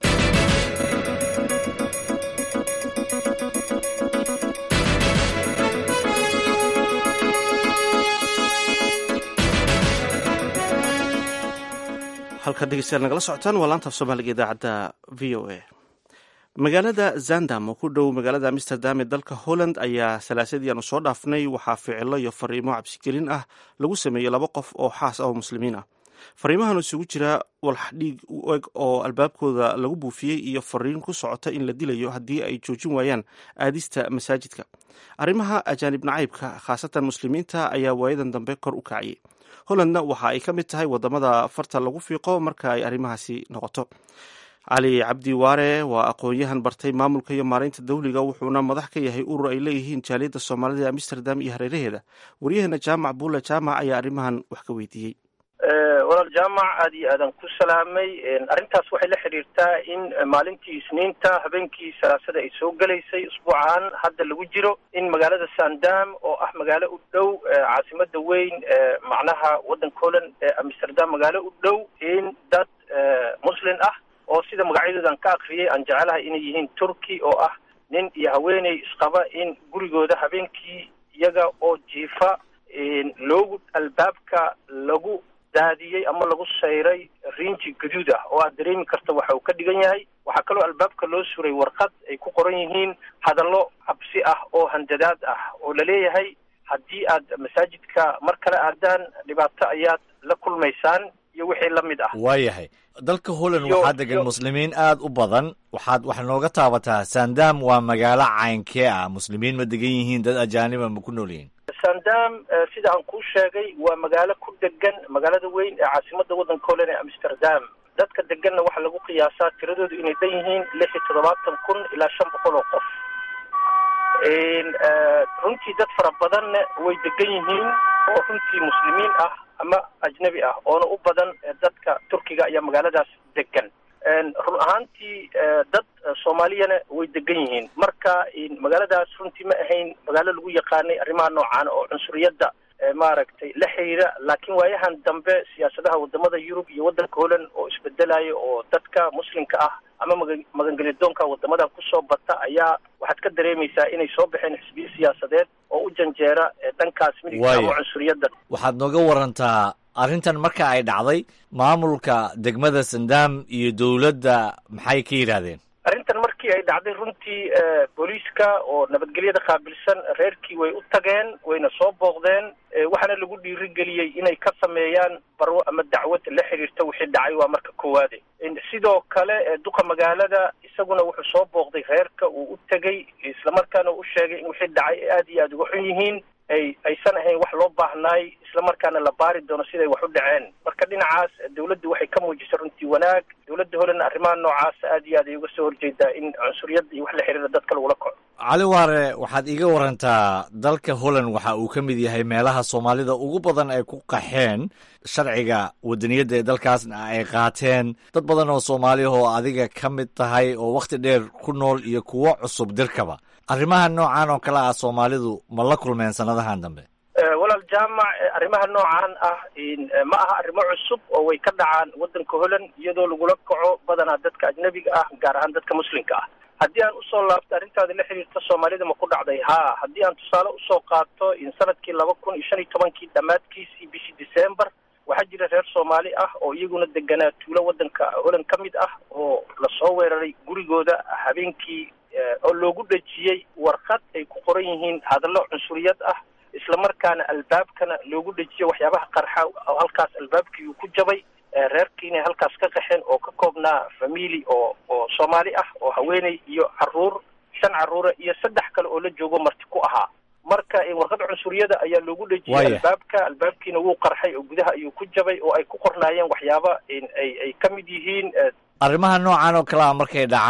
halkaad dhegeystayaal nagala socotaan waa laanta af soomaaliga idaacadda v o a magaalada zandam oo ku dhow magaalada amsterdam ee dalka holland ayaa salaasadii aanu soo dhaafnay waxaa ficilo iyo fariimo cabsigelin ah lagu sameeyey laba qof oo xaas ah oo muslimiin ah fariimahan isugu jira walx dhiig u eg oo albaabkooda lagu buufiyey iyo fariin ku socota in la dilayo haddii ay joojin waayaan aadista masaajidka arrimaha ajaanib nacaybka khaasatan muslimiinta ayaa waayadan dambe kor u kacayay hollandna waxa ay ka mid tahay wadamada farta lagu fiiqo marka ay arrimahaasi noqoto cali cabdi waare waa aqoon-yahan bartay maamulka iyo maareynta dawliga wuxuuna madax ka yahay urur ay leeyihiin jaaliyadda soomaalida ee amsterdam iyo hareeraheeda waryaheena jaamac buule jaamac ayaa arrimahan wax ka weydiiyey walaal jaamac aada iyo aadan ku salaamay arrintaas waxay la xidhiirtaa in maalintii isniinta habeenkii salaasada ay soo gelaysay usbuucan hadda lagu jiro in magaalada sandam oo ah magaalo u dhow caasimada weyn macnaha waddanka holland ee amsterdam magaalo u dhow in dad muslin ah oo sida magacyadoodan ka akriyay aan jecelahay inay yihiin turkey oo ah nin iyo haweeney isqaba in gurigooda habeenkii iyaga oo jiifa loogu albaabka lagu daadiyey ama lagu sayray rinji gaduud ah oo aad dareemi karta waxa uu ka dhigan yahay waxaa kaloo albaabka loo suray warqad ay ku qoran yihiin hadallo cabsi ah oo handadaad ah oo laleeyahay haddii aad masaajidka mar kale aadaan dhibaato ayaad la kulmaysaan iyo wixii la mid ah waayahay dalka holland waxaa degan muslimiin aad u badan waxaad wax nooga taabataa sandam waa magaalo caynkee ah muslimiin ma degan yihiin dad ajaaniba ma ku nool yihiin sandam sida aan kuu sheegay waa magaalo ku degan magaalada weyn ee caasimada waddanka holland ee amsterdam dadka deganna waxaa lagu qiyaasaa tiradoodu inay dhan yihiin lix iyo toddobaatan kun ilaa shan boqol oo qof runtii dad fara badanna way degan yihiin oo runtii muslimiin ah ama ajnabi ah oona u badan dadka turkiga ayaa magaaladaas degan run ahaantii dad soomaaliyana way degan yihiin marka magaaladaas runtii ma ahayn magaalo lagu yaqaanay arrimaha noocaana oo cunsuriyadda maaragtay la xiriira laakiin waayahan dambe siyaasadaha wadamada yurub iyo waddanka holland oo isbedelaya oo dadka muslimka ah ama maga magangelidoonka wadamadan kusoo bata ayaa waxaad ka dareemaysaa inay soo baxeen xisbiyo siyaasadeed oo u janjeera dhankaas midigta ama cunsuriyadda waxaad nooga warantaa arrintan marka ay dhacday maamulka degmada sandam iyo dowladda maxay ka yidhaahdeen arrintan markii ay dhacday runtii booliiska oo nabadgelyada qaabilsan reerkii way u tageen wayna soo booqdeen waxaana lagu dhiirigeliyey inay ka sameeyaan barwo ama dacwad la xiriirta wixii dhacay waa marka koowaade sidoo kale duqa magaalada isaguna wuxuu soo booqday reerka uu u tegey islamarkaana u sheegay in wixii dhacay ay aada iyo aada uga xun yihiin ay aysan ahayn wax loo baahnaay islamarkaana la baari doono siday wax u dhaceen marka dhinacaas dawladdu waxay ka muujisay runtii wanaag dawladda holland arrimaha noocaas aad iyo aad ay uga soo horjeedaa in cunsuriyadda iyo wax la xiriira dadka lagula kaco cali waare waxaad iga warantaa dalka holland waxa uu ka mid yahay meelaha soomaalida ugu badan ay ku qaxeen sharciga wadaniyadda ee dalkaasna ay qaateen dad badan oo soomaaliya oo adiga ka mid tahay oo wakhti dheer ku nool iyo kuwo cusub dirkaba arrimaha noocan oo kale ah soomaalidu ma la kulmeen sanadahan dambe walaal jaamac arrimaha noocan ah ma aha arrimo cusub oo way ka dhacaan waddanka holland iyadoo lagula kaco badanaa dadka ajnabiga ah gaar ahaan dadka muslimka ah haddii aan usoo laabto arrintaada la xiriirta soomaalida ma ku dhacday haa haddii aan tusaale usoo qaato in sanadkii laba kun iyo shan iyo tobankii dhammaadkiisii bishii december waxaa jira reer soomaali ah oo iyaguna deganaa tuulo waddanka holland ka mid ah oo lasoo weeraray gurigooda habeenkii oo loogu dhejiyey warqad ay ku qoran yihiin hadallo cunsuriyad ah islamarkaana albaabkana loogu dhejiyo waxyaabaha qarxa oo halkaas albaabkii uu ku jabay reerkii inay halkaas ka qaxeen oo ka koobnaa famili oo oo soomaali ah oo haweeney iyo caruur shan caruura iyo saddex kale oo la joogo marti ku ahaa marka warqad cunsuriyada ayaa loogu dhejiyey albaabka albaabkiina wuu qarxay oo gudaha ayuu ku jabay oo ay ku qornaayeen waxyaaba ay ay ka mid yihiin arrimaha noocan oo kale a markay dhacaan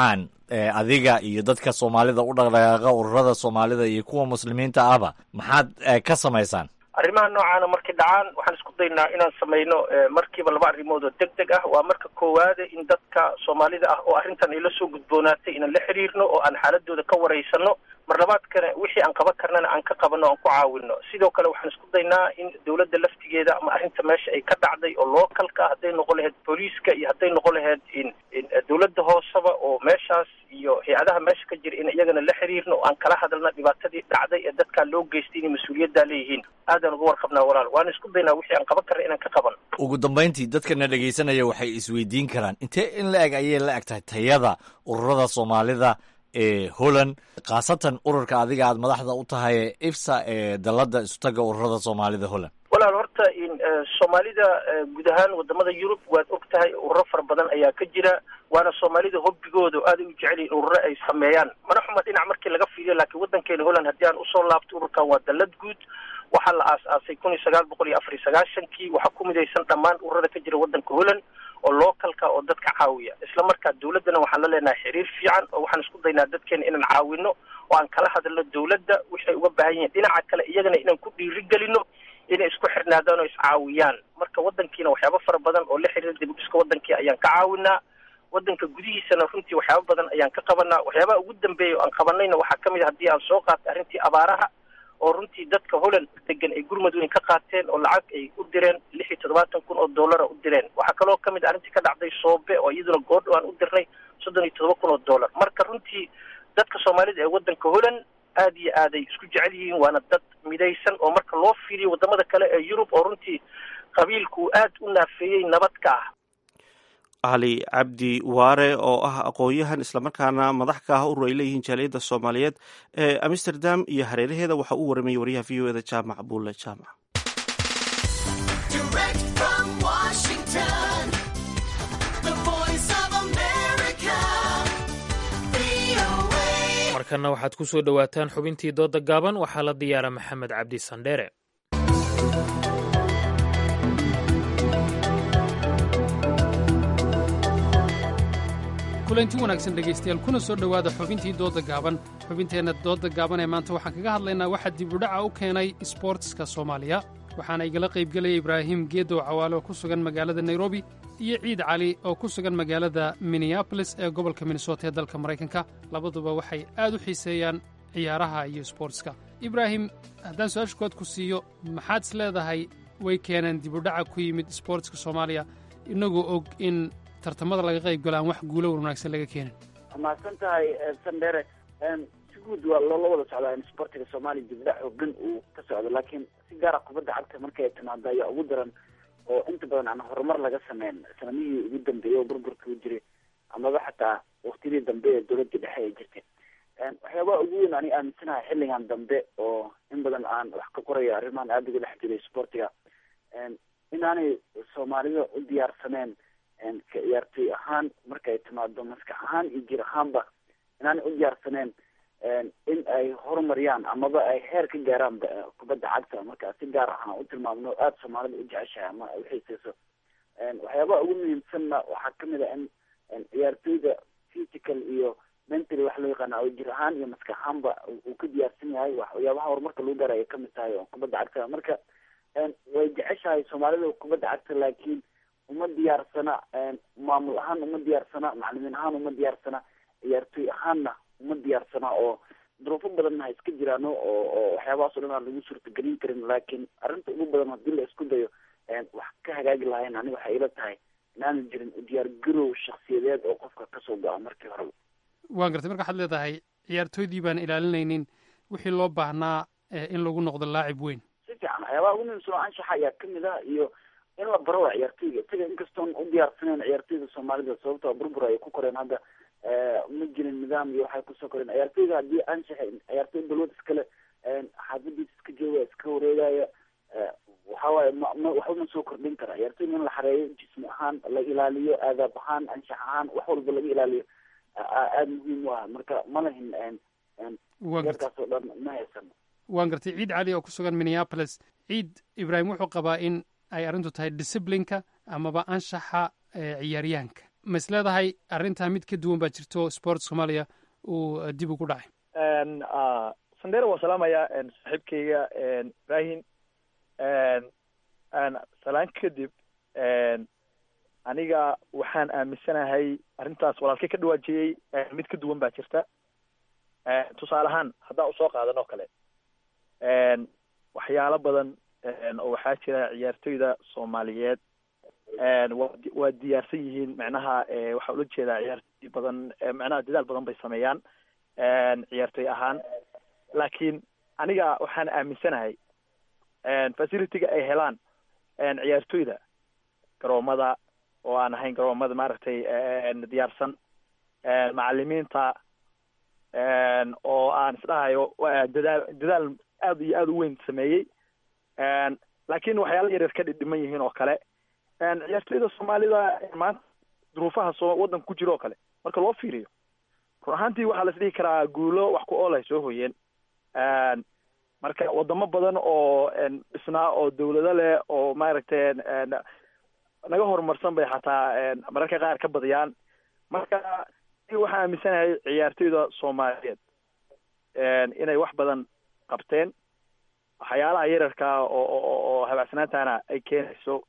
adiga iyo dadka soomaalida u dhaqdhaqaaqa ururada soomaalida iyo kuwa muslimiinta ahba maxaad ka samaysaan arrimaha noocaana markay dhacaan waxaan isku daynaa inaan samayno markiiba laba arrimood oo deg deg ah waa marka koowaade in dadka soomaalida ah oo arrintan ay la soo gudboonaatay inaan la xiriirno oo aan xaaladooda ka waraysano mar labaadkana wixii aan qaban karnana aan ka qabano aan ku caawino sidoo kale waxaan isku daynaa in dawladda laftigeeda ama arrinta meesha ay ka dhacday oo localka hadday noqon lahayd booliiska iyo hadday noqon lahayd in dawladda hooseba oo meeshaas iyo hay-adaha meesha ka jira in iyagana la xiriirno oo aan kala hadalna dhibaatadii dhacday ee dadkaan loo geystay inay mas-uuliyaddaa leeyihiin aadaan uga warqabnaa walaal waan isku daynaa wixii aan qaban karna inaan ka qaban ugu dambayntii dadkana dhegaysanaya waxay isweydiin karaan intee in la eg ayay la eg tahay tayada ururada soomaalida ee holland khaasatan ururka adiga aad madaxda u tahay ee ifsa ee dalada isutaga ururada soomaalida holland walaal horta in soomaalida guud ahaan wadamada yurub waad og tahay ururo fara badan ayaa ka jira waana soomaalida hobbigooda aada u jecel yihin ururo ay sameeyaan mana xuma dhinac markii laga fiiriyo laakiin waddankeena holland haddii aan usoo laabto ururkan waa dalad guud waxaa la aas-aasay kun iyo sagaal boqol iyo afar iyo sagaashankii waxaa ku midaysan dhammaan ururada ka jira waddanka holland oo localka oo dadka caawiya isla markaa dawladdana waxaan la leenahay xiriir fiican oo waxaan isku daynaa dadkeena inaan caawino oo aan kala hadalno dawladda wixay uga baahan yihiin dhinaca kale iyagana inaan ku dhiirigelino inay isku xirnaadaan oo iscaawiyaan marka waddankiina waxyaaba fara badan oo la xiriira dib u dhiska waddankii ayaan ka caawinaa waddanka gudihiisana runtii waxyaaba badan ayaan ka qabanaa waxyaabaha ugu dambeeya oo aan qabanayna waxaa ka mid a haddii aan soo qaatay arrintii abaaraha oo runtii dadka holland degan ay gurmud weyn ka qaateen oo lacag ay u direen lix iyo toddobaatan kun oo dollara u direen waxaa kaloo ka mid arrintii ka dhacday soobe oo iyaduna goordho aan u dirnay soddon iyo toddoba kun oo dollar marka runtii dadka soomaalida ee waddanka holland aad iyo aaday isku jecel yihiin waana dad midaysan oo marka loo fiiriyo wadamada kale ee yurub oo runtii qabiilku uu aad u naafeeyey nabad ka ah cali cabdi waare oo ah aqoon-yahan islamarkaana madax ka ah urur ay leeyihiin jaaliyadda soomaaliyeed ee amsterdam iyo hareeraheeda waxaa uu waramayay waryaha v o eda jaamac buulle jaamac markana waxaad ku soo dhowaataan xubintii dooda gaaban waxaa la diyaara maxamed cabdi sandheere kulanti wanaagsan dhegaystayaal kuna soo dhowaada xubintii doodda gaaban xubinteenna doodda gaaban ee maanta waxaan kaga hadlaynaa waxaa dibudhaca u keenay isboortiska soomaaliya waxaana igala qaybgelaya ibraahim geedow cawaale oo ku sugan magaalada nairobi iyo ciid cali oo ku sugan magaalada minneabolis ee gobolka minnesota ee dalka maraykanka labaduba waxay aad u xiiseeyaan ciyaaraha iyo isboortiska ibraahim haddaan su-aasha kood ku siiyo maxaad is leedahay way keeneen dibudhaca ku yimid isboortiska soomaaliya inagoo og in tartamada laga qayb galo aan wax guulo wanaagsan laga keenin mahadsan tahay sandere si guud waa loola wada socdaa in sportiga soomaaliya dibdhac xoogan uu ka socdo laakiin si gaara kubadda cagta markay timaado ayaa ugu daran oo inta badan aan horumar laga sameyn sanamihii ugu dambeeyey oo burburka u jiray amaba xataa waktiyadii dambe ee dowladii dhexe ay jirtay waxyaabaha ugu weyn ani aaminsanahay xilligan dambe oo in badan aan wax ka qorayo arrimahan aada uga dhex jiray sportiga inaanay soomaalida u diyaarsaneen ka ciyaartoy ahaan markay timaado maskax ahaan iyo jir ahaanba inaanay u diyaarsaneen in ay horumariyaan amaba ay heer ka gaaraan kubadda cagta marka si gaar ahaan u tilmaamno aada soomaalida u jeceshahay ama ay uxiiseyso waxyaabaha ugu muhiimsanna waxaa kamid a in ciyaartoyda physical iyo mentally wax loo yaqaana oo jir ahaan iyo maskax ahaanba uu ka diyaarsan yahay waxyaabaha horumarka lagu gaarayo kamid tahay oo kubadda cagta marka way jeceshahay soomaalida kubadda cagta laakiin uma diyaarsana maamul ahaan uma diyaarsana macalimiin ahaan uma diyaarsana ciyaartoy ahaanna uma diyaarsana oo duruufo badanna ha iska jiraano oo oo waxyaabahaas o dhan aan lagu suurtagelin karin laakiin arrinta ugu badan haddii la isku dayo wax ka hagaagi lahayn aniga waxay ila tahay inaanu jirin diyaar garow shaksiyadeed oo qofka kasoo go-a markii horeba waan gartay marka waxaad leedahay ciyaartooydii baan ilaalinaynin wixii loo baahnaa in lagu noqdo laacib weyn si fiican waxyaabaha ugu muhiimsan oo anshaxa ayaa kamid ah iyo in la baro waa ciyaartoyga isaga inkastoon u diyaarsaneen ciyaartoyda soomaalida sababtoo burbur ay ku koreen hadda ma jirin nidaam iyo waxay kusoo koreen ciyaartoyga haddii anshaxa ciyaartoy balwad iskale xaafadiisa iska jooga iska wareegaya waxawaaye ma ma waxba ma soo kordhin kara ciyaartoyga in la xareeyo jismi ahaan la ilaaliyo aadaab ahaan anshax ahaan wax walba laga ilaaliyo aada muhiim u ah marka ma lahin yarkaas oo dhan ma haysano waan gartay ciid cali oo ku sugan minneapolis ciid ibraahim wuxuu qabaa in ay arrintu tahay disciplineka amaba anshaxa ciyaaryahanka ma is leedahay arrintaa mid ka duwan baa jirto sport soomaaliya uu dib ugu dhacay sandera waa salaamaya saaxiibkayga ibrahim salaan kadib aniga waxaan aaminsanahay arrintaas walaalkay ka dhawaajiyey mid ka duwan baa jirta tusaale ahaan haddaan usoo qaadan oo kale waxyaalo badan oo waxaa jira ciyaartoyda soomaaliyeed wa waa diyaarsan yihiin macnaha waxaa ula jeedaa ciyaartoy badan macnaha dadaal badan bay sameeyaan ciyaartoy ahaan laakiin aniga waxaan aaminsanahay facility-ga ay helaan ciyaartoyda garoomada oo aan ahayn garoomada maaragtay diyaarsan macalimiinta oo aan isdhahayo dadaal dadaal aad iyo aada u weyn sameeyey laakiin waxyaala yaryar ka dhidhiman yihiin oo kale ciyaartoyda soomaalida maanta duruufaha soo waddanka ku jira oo kale marka loo fiiriyo run ahaantii waxaa la isdhihi karaa guulo wax ku ool ay soo hoyeen marka wadamo badan oo dhisnaa oo dawlado leh oo maaragtay naga horumarsan bay xataa mararka qaar ka badiyaan marka waxaan aaminsanahay ciyaartoyda soomaaliyeed inay wax badan qabteen waxyaalaha yararkaa oo oo habacsanaantana ay keenayso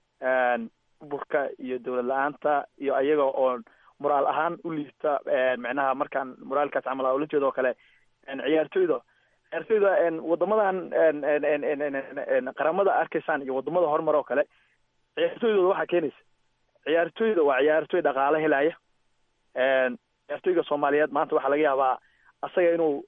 burka iyo dawlad la-aanta iyo ayaga oo moraal ahaan u liibta macnaha markaan moraalkaas camal ula jeedo oo kale ciyaartoyda ciyaartoyda wadamadan qaramada arkaysaan iyo wadamada horumar oo kale ciyaartoydooda waxaa keenaysa ciyaartoyda waa ciyaartoy dhaqaale helaya ciyaartoyga soomaaliyeed maanta waxaa laga yaabaa asaga inuu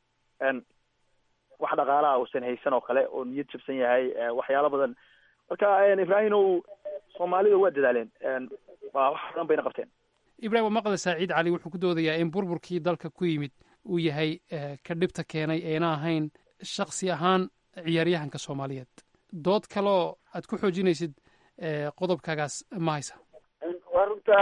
wax dhaqaalaha uusan haysan oo kale oo niyad jabsan yahay waxyaalo badan marka ibrahimow soomaalida waa dadaaleen waa wax badan bayna qabteen ibrahim waa maqlaysaa ciid cali wuxuu ku doodayaa in burburkii dalka ku yimid uu yahay ka dhibta keenay eena ahayn shaksi ahaan ciyaaryahanka soomaaliyeed dood kaloo aad ku xoojinaysid qodobkaagaas ma haysa waa runta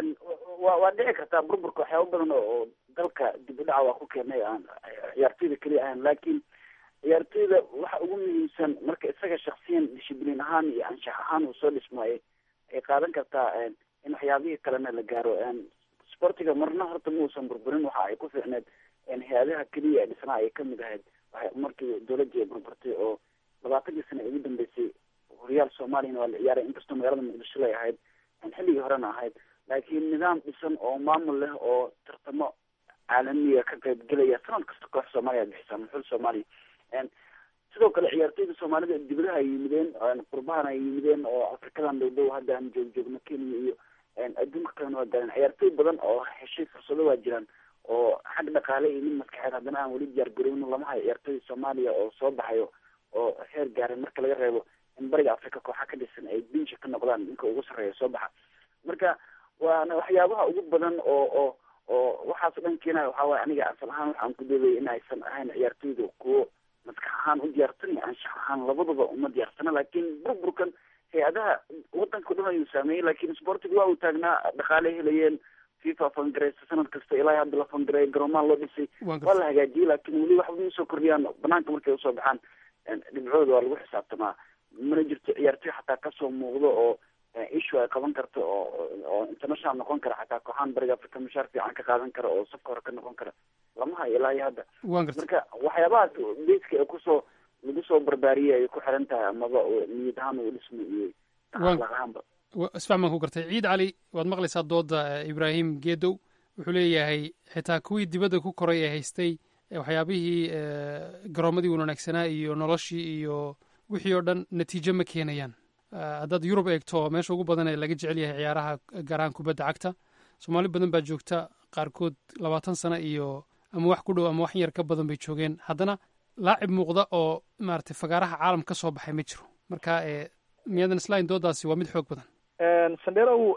wa waa dhici kartaa burburka waxyaaba badan oo dalka dib u dhaca waa ku keenay aan ciyaartoyda keliya ahayn laakiin ciyaartoyda waxa ugu muhiimsan marka isaga shaksiyan dishibliin ahaan iyo anshax ahaan uu soo dhismaayo ay qaadan kartaa in waxyaabihii kalena la gaaro sportiga marna horta ma uusan burburin waxa ay ku fiicneed hay-adaha keliya ee dhisnaa ay kamid ahayd waxay markii dawladii ay burburtay oo labaatankii sano ugu dambeysay horyaal soomaaliyana waa la ciyaaray inkastoo magaalada muqdisho lay ahayd xilligii horena ahayd laakiin nidaam dhisan oo maamul leh oo tartamo caalamiga ka qayb gelaya sanad kasta koox soomaaliya bixisa muxul soomaaliya sidoo kale ciyaartoyda soomaalida dibadaha ay yimideen qurbahan ay yimideen oo afrikadan dhow dhow hadda aan joog joogno kenya iyo adduunka kalena waa gaareen ciyaartoy badan oo heshay fursado waa jiraan oo xag dhaqaale iyo mid maskaxeed haddana aan weli diyaar garowno lama hayo ciyaartoyda soomaaliya oo soo baxayo oo heer gaaray marka laga reebo in bariga africa kooxa ka dhisan ay binsha ka noqdaan ninka ugu sarreeya soo baxa marka waana waxyaabaha ugu badan oo oo oo waxaas dhan keenaya waxaa waye aniga asal ahaan waxaan ku doodaya in aysan ahayn ciyaartoyda kuwo maskax ahaan u diyaarsan iyo anshax ahaan labadaba uma diyaarsana laakiin burburkan hay-adaha wadanka o dhan ayuu saameeyey laakiin sportiga waa uu taagnaa dhaqaale helayeen fifa fangareysa sanad kasta ilaa hadda la fangareeya garoomaha loo dhisay waa la hagaajiyey laakiin weli waxba ma soo kordhiyaan banaanka markay usoo baxaan dhibcooda waa lagu xisaabtamaa mana jirto ciyaartoy xataa kasoo muuqdo oo issue ay qaban karto oo oo international noqon kara xataa kooxaan bariga africa mushaar fiican ka qaadan kara oo safka hore ka noqon kara lama hayo ilaa iyo hadda marka waxyaabahaas beyska ee kusoo lagu soo barbaariyay ay ku xiran tahay amaba niyad ahaan uu dhismo iyo dhaqaaq ahaanba isfahmaan ku gartay ciid cali waad maqlaysaa dooda ibraahim geedow wuxuu leeyahay xitaa kuwii dibadda ku koray ee haystay waxyaabihii garoomadii wanaagsanaa iyo noloshii iyo wixii oo dhan natiijo ma keenayaan haddaad yurub eegto meesha ugu badan ee laga jecel yahay ciyaaraha garaan kubadda cagta soomaali badan baa joogta qaarkood labaatan sano iyo ama wax ku dhow ama wax yar ka badan bay joogeen haddana laacib muuqda oo maaragtay fagaaraha caalam ka soo baxay ma jiro marka miyaadan islahayn doodaasi waa mid xoog badan sandherow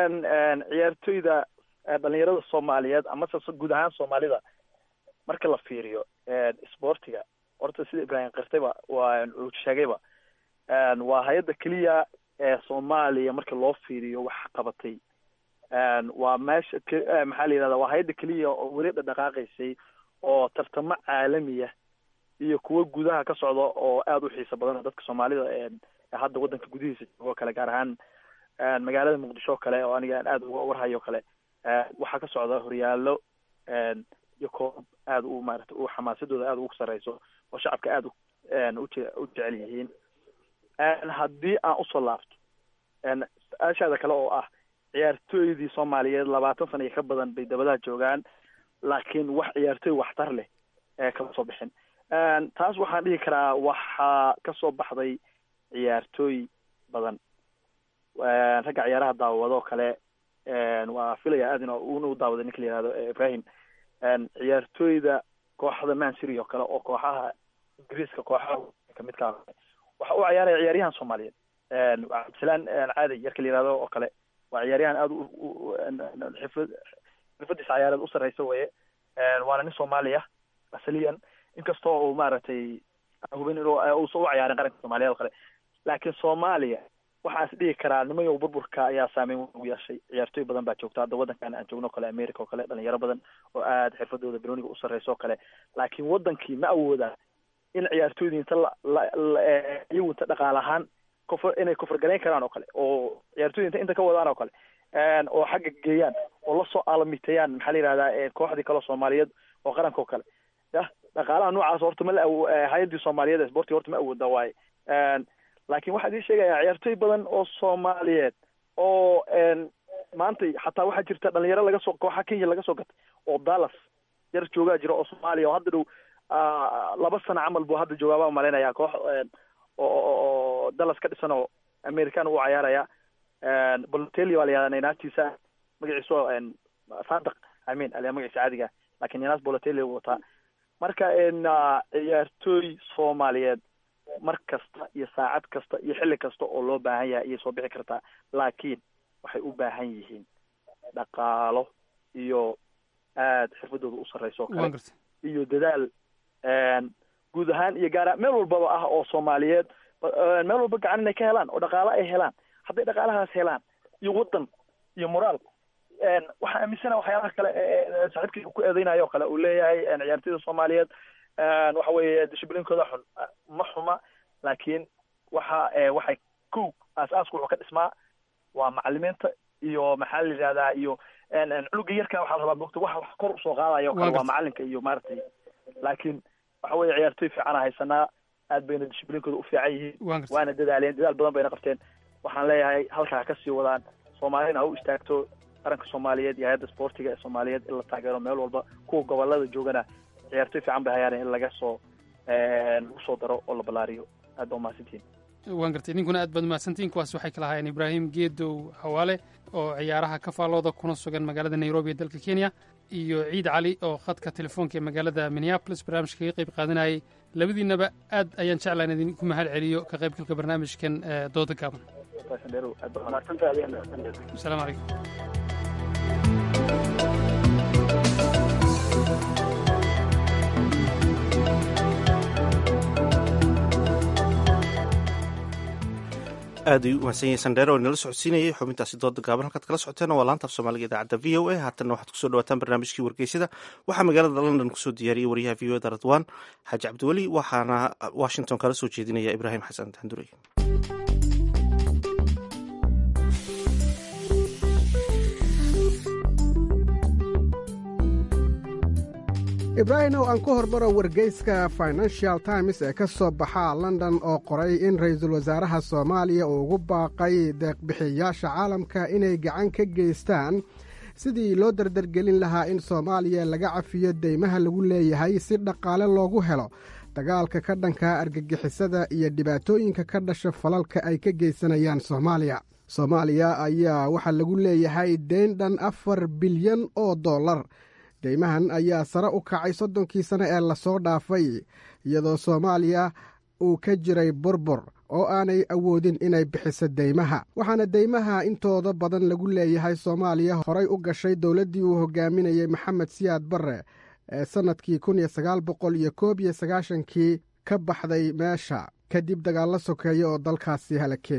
ciyaartoyda dhalinyarada soomaaliyeed amase guud ahaan soomaalida marka la fiiriyo sportiga horta sida ibraahim kirtayba waa uu sheegayba waa hay-adda keliya ee soomaaliya marka loo fiiriyo wax qabatay waa meesha maxaa la yidhahda waa hay-adda keliya oo weli dhadhaqaaqaysay oo tartamo caalamiya iyo kuwo gudaha ka socda oo aada u xiiso badan dadka soomaalida hadda waddanka gudihiisa joogo kale gaar ahaan magaalada muqdisho o kale oo aniga aan aada uga warhayo kale waxaa ka socda horyaallo iyo koob aada u maarata u xamaasadooda aada ugu sarreyso oo shacabka aada uje u jecel yihiin haddii aan usoo laabto su-aashaada kale oo ah ciyaartooydii soomaaliyeed labaatan sana iyo ka badan bay dabadaha joogaan laakiin wax ciyaartooy waxtar leh kama soo bixin taas waxaan dhihi karaa waxaa kasoo baxday ciyaartooy badan ragga ciyaaraha daawado kale waa filaya aad in unu daawaday ninka la yihahdo ibrahim ciyaartooyda kooxda mansiri oo kale oo kooxaha ingiriiska kooxaha kamidka waxa u ciyaaraya ciyaaryahan soomaaliyeed cabdisalaan caadi yarka la yihahdo oo kale waa ciyaaryahan aada xifad xirfadiisa ciyaareed u sarreysa weye waana nin soomaaliya asaliyan inkastoo uu maaragtay hubin inuu uusan u ciyaarin qaranka soomaaliyeed oo kale laakiin soomaaliya waxaan is dhihi karaa nimayow burburka ayaa saameyn weyn ugu yeeshay ciyaartooy badan baa joogta hadda waddankan aan joogno o kale america oo kale dhalinyaro badan oo aada xirfadooda broniga u sarreysa oo kale laakiin waddankii ma awooda in ciyaartooydii inta iyagu inta dhaqaal ahaan kofr inay kofargalayn karaan oo kale oo ciyaartooyda inta inta ka wadaan oo kale oo xagga geeyaan oo lasoo aalamiiteeyaan maxaa la yihahdaa kooxdii kaleo soomaaliyeed oo qaranka oo kale yah dhaqaalaha noocaas horta ma la awo hay-addii soomaaliyeed ee sportiga horta ma awooda waaye laakiin waxaa idin sheegaya ciyaartooy badan oo soomaaliyeed oo maanta xataa waxaa jirta dhalinyaro laga soo kooxa kenya laga soo gatay oo dallas yar joogaa jira oo soomaaliya oo hadda dhow laba sano camal buu hadda joogaa baa malaynayaa koox oo dallas ka dhisan oo american u cayaaraya bolotelli baa la yihahdaa naynaatiisa magaciisu sadaq amin aliyaa magaciisa caadiga lakin naynaas bolotelli u wataa marka ciyaartooy soomaaliyeed mar kasta iyo saacad kasta iyo xilli kasta oo loo baahan yahay ayay soo bixi kartaa laakiin waxay u baahan yihiin dhaqaalo iyo aada xirfadooda u sarreyso o kale iyo dadaal guud ahaan iyo gaara meel walbaba ah oo soomaaliyeed meel walba gacan inay ka helaan oo dhaqaalo ay helaan hadday dhaqaalahaas helaan iyo waddan iyo moraal waxaa aaminsana waxyaalaha kale saaxiibkii ku eedeynayo o kale uu leeyahay ciyaartooyda soomaaliyeed waxa weeye dishiblinkooda xun ma xuma laakiin waxa waxay kow aas-aasku wuxuu ka dhismaa waa macalimiinta iyo maxaa la yihahdaa iyo cunuga yarka waxaa la rabaa mogta wax wax kor usoo qaadaya o kale waa macalinka iyo maaragtay laakiin waxa weeye ciyaartooy fiicana haysanaa aad bayna dishiblinkooda u fiican yihiin waana dadaaleen dadaal badan bayna qabteen waxaan leeyahay halkaa ha kasii wadaan soomaalina ha u istaagto qaranka soomaaliyeed iyo hay-adda sportiga ee soomaaliyeed in la taageero meel walba kuwa gobolada joogana ciyaartooy fiican bay hayaan in laga soo lagu soo daro oo la ballaariyo aad ba umahadsantihin waan gartay ninkuna aad baad umahadsantihin kuwaas waxay kala ahaayeen ibraahim geedow hawaale oo ciyaaraha ka faallooda kuna sugan magaalada nairobi ee dalka kenya iyo ciid cali oo khadka telefoonka ee magaalada minneabolis barnaamijka kaga qayb qaadanayay labadiinaba aad ayaan jeclaan idinku mahad celiyo ka qaybgalka barnaamijkan dooda gaaban asalaamu calaykum aad ay u mahadsan yahay sandheer oo inala socodsiinayay xubintaasi dooda gaaban halkaad kala socoteen waa laanta af soomaaliga idaacadda v o a haatanna waxaad kusoo dhawaataan barnaamijkii wargeysyada waxaa magaalada london kusoo diyaariyey wariyaha v o da radwan xaaji cabdiweli waxaana washington kala soo jeedinaya ibraahim xasan daandurey ibraahimow aan ku hormaro wargeyska financial times ee ka soo baxa london oo qoray in ra'iisul wasaaraha soomaaliya uu ugu baaqay deeqbixiyayaasha caalamka inay gacan ka geystaan sidii loo dardargelin lahaa in soomaaliya laga cafiyo deymaha lagu leeyahay si dhaqaale loogu helo dagaalka ka dhanka argagixisada iyo dhibaatooyinka ka dhasha falalka ay ka geysanayaan soomaaliya soomaaliya ayaa waxaa lagu leeyahay deyn dhan afar bilyan oo dollar deymahan ayaa sare u kacay soddonkii sane ee lasoo dhaafay iyadoo soomaaliya uu ka jiray burbur oo aanay awoodin inay bixiso deymaha waxaana deymaha intooda badan lagu leeyahay soomaaliya horay u gashay dowladdii uu hogaaminayey maxamed siyaad barre ee sannadkii kun iyo sagaal boqol iyo koob iyo sagaashankii ka baxday meesha kadib dagaallo sokeeya oo dalkaasi halakeeyey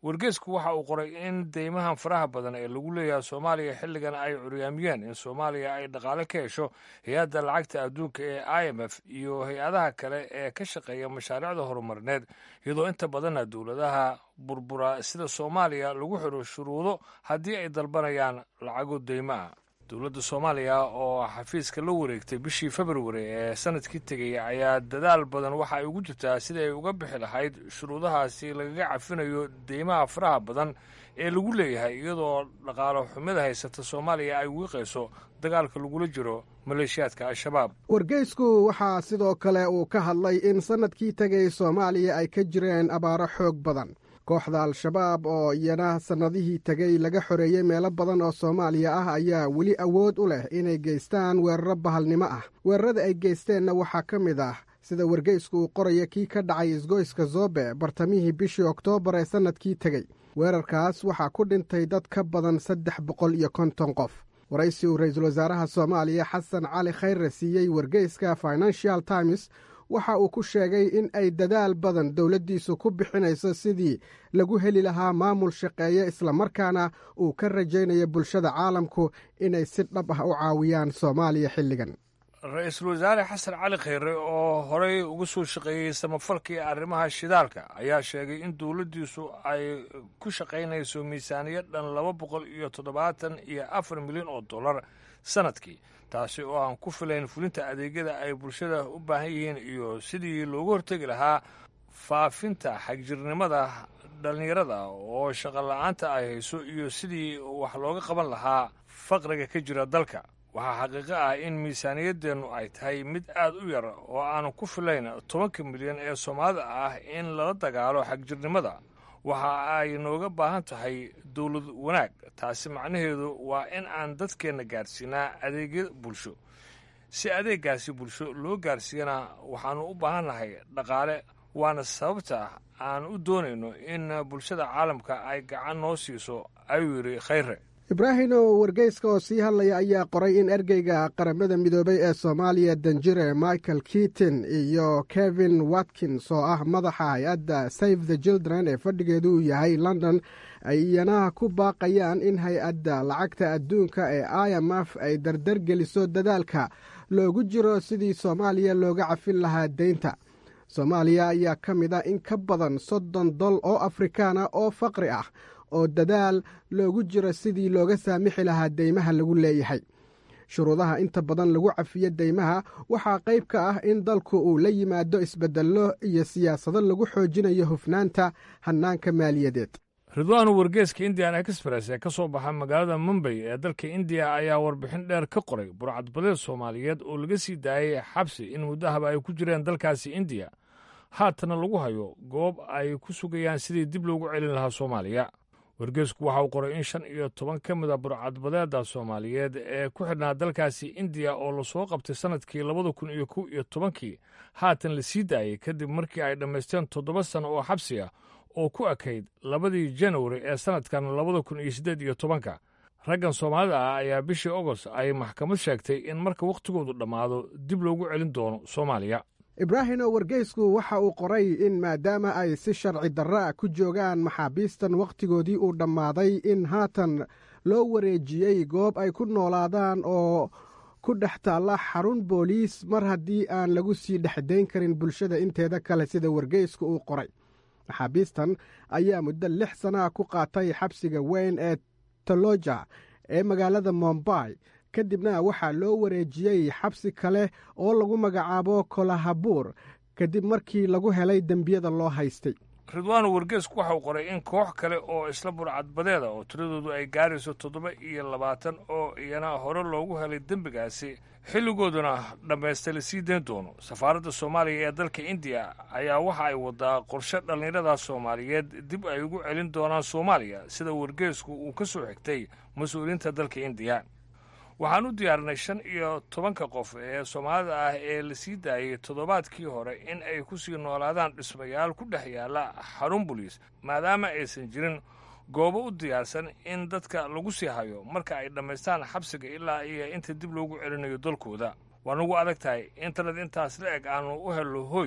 wargeesku waxa uu qoray in deymahan faraha badan ee lagu leeyahay soomaaliya xilligan ay curyaamiyeen in soomaaliya ay dhaqaale ka hesho hay-adda lacagta adduunka ee i m f iyo hay-adaha kale ee ka shaqeeya mashaariicda horumarineed iyadoo inta badanna dowladaha burbura sida soomaaliya lagu xiro shuruudo haddii ay dalbanayaan lacago deymo ah dowladda soomaaliya oo xafiiska la wareegtay bishii februari ee sanadkii tegay ayaa dadaal badan waxa ay ugu jirtaa sidii ay uga bixi lahayd shuruudahaasi lagaga cafinayo deymaha faraha badan ee lagu leeyahay iyadoo dhaqaalo xumida haysata soomaaliya ay wiiqayso dagaalka lagula jiro maleeshiyaadka al-shabaab wargeysku waxaa sidoo kale uu ka hadlay in sannadkii tegay soomaaliya ay ka jireen abaaro xoog badan kooxda al-shabaab oo iyana sannadihii tegay laga xoreeyey meelo badan oo soomaaliya ah ayaa weli awood u leh inay geystaan weeraro bahalnimo ah weerarada ay geysteenna waxaa ka mid ah sida wargeysku uu qoraya kii ka dhacay isgoyska zobe bartamihii bishii oktoobar ee sannadkii tegey weerarkaas waxaa ku dhintay dad ka badan saddex boqol iyo konton qof waraysi uu ra-iisul wasaaraha soomaaliya xasan cali khayre siiyey wargeyska financial times waxa uu ku sheegay in ay dadaal badan dowladdiisu ku bixinayso sidii lagu heli lahaa maamul shaqeeye islamarkaana uu ka rajaynayo bulshada caalamku inay si dhab ah u caawiyaan soomaaliya xilligan ra-iisul wasaare xasan cali khayre oo horey uga soo shaqeeyey samafalkii arrimaha shidaalka ayaa sheegay in dowladdiisu ay ku shaqaynayso miisaaniyad dhan laba boqol iyo toddobaatan iyo afar milyan oo dollar sanadkii taasi oo aan ku filayn fulinta adeegyada ay bulshada u baahan yihiin iyo sidii loogu hortegi lahaa faafinta xagjirnimada dhallinyarada oo shaqo la-aanta ay hayso iyo sidii wax looga qaban lahaa faqriga ka jira dalka waxaa xaqiiqo ah in miisaaniyaddeennu ay tahay mid aad u yar oo aanu ku filayn tobanka milyan ee soomaalida ah in lala dagaalo xagjirnimada waxa ay nooga baahan tahay dowlad wanaag taasi macnaheedu waa in aan dadkeenna gaarsiinaa adeegyo bulsho si adeeggaasi bulsho loo gaarsiiyana waxaannu u baahannahay dhaqaale waana sababta aan u doonayno in bulshada caalamka ay gacan noo siiso ayuu yidhi khayre ibraahimo wargeyska oo sii hadlaya ayaa qoray in ergeyga qaramada midoobay ee soomaaliya danjire michael keaton iyo kevin watkins oo ah madaxa hay-adda save the children ee fadhigeedu uu yahay london ay iyana ku baaqayaan in hay-adda lacagta adduunka ee i m f ay dardargeliso dadaalka loogu jiro sidii soomaaliya looga cafin lahaa deynta soomaaliya ayaa ka mid a in ka badan soddon dol oo afrikaana oo faqri ah oo dadaal loogu jiro sidii looga saamixi lahaa deymaha lagu leeyahay shuruudaha inta badan lagu cafiyo deymaha waxaa qayb ka ah in dalku uu la yimaado isbeddello iyo siyaasado lagu xoojinayo hufnaanta hannaanka maaliyadeed ridwaanu wargeeska indian express ee ka soo baxa magaalada mumbay ee dalka indiya ayaa warbixin dheer ka qoray burcadbadeed soomaaliyeed oo laga sii daayay xabsi in muddahaba ay ku jireen dalkaasi indiya haatana lagu hayo goob ay ku sugayaan sidii dib loogu celin lahaa soomaaliya wargeesku waxa uu qoray in shan iyo toban ka mid a burcadbadeeda soomaaliyeed ee ku xidhnaa dalkaasi indiya oo lasoo qabtay sannadkii labada kun iyo kow iyo tobankii haatan la sii daayey kadib markii ay dhammaysteen toddoba sanno oo xabsi ah oo ku ekayd labadii janwari ee sannadkan labada kun iyo siddeed iyo tobanka raggan soomaalida ah ayaa bishii agost ay maxkamad sheegtay in marka wakhtigoodu dhammaado dib loogu celin doono soomaaliya ibraahimo wargeysku waxa uu qoray in maadaama ay si sharci darra ku joogaan maxaabiistan wakhtigoodii uu dhammaaday in haatan loo wareejiyey goob ay ku noolaadaan oo ku dhex taalla xarun booliis mar haddii aan lagu sii dhexdayn karin bulshada inteeda kale sida wargeysku uu qoray maxaabiistan ayaa muddo lix sanaa ku qaatay xabsiga weyn ee toloja ee magaalada mombay kadibna waxaa loo wareejiyey xabsi kale oo lagu magacaabo kolahabuur kadib markii lagu helay dembiyada loo haystay ridwaanu wargeesku waxa uu qoray in koox kale oo isla burcadbadeeda oo tiradoodu ay gaarayso toddoba iyo labaatan oo iyana hore loogu helay dembigaasi xilligooduna dhammaystay la sii dayn doono safaaradda soomaaliya ee dalka indiya ayaa waxa ay wadaa qorshe dhallinyarada soomaaliyeed dib ay ugu celin doonaan soomaaliya sida wargeesku uu ka soo xigtay mas-uuliyiinta dalka indiya waxaan u diyaarinay shan iyo tobanka qof ee soomaalida ah ee la sii daayey toddobaadkii hore in ay ku sii noolaadaan dhismayaal ku dhex yaalla xarun buliis maadaama aysan jirin goobo u diyaarsan in dadka lagu sii hayo marka ay dhammaystaan xabsiga ilaa iyo inta dib loogu celinayo dalkooda waa nagu adag tahay intanad intaas la eg aanu u helno hoy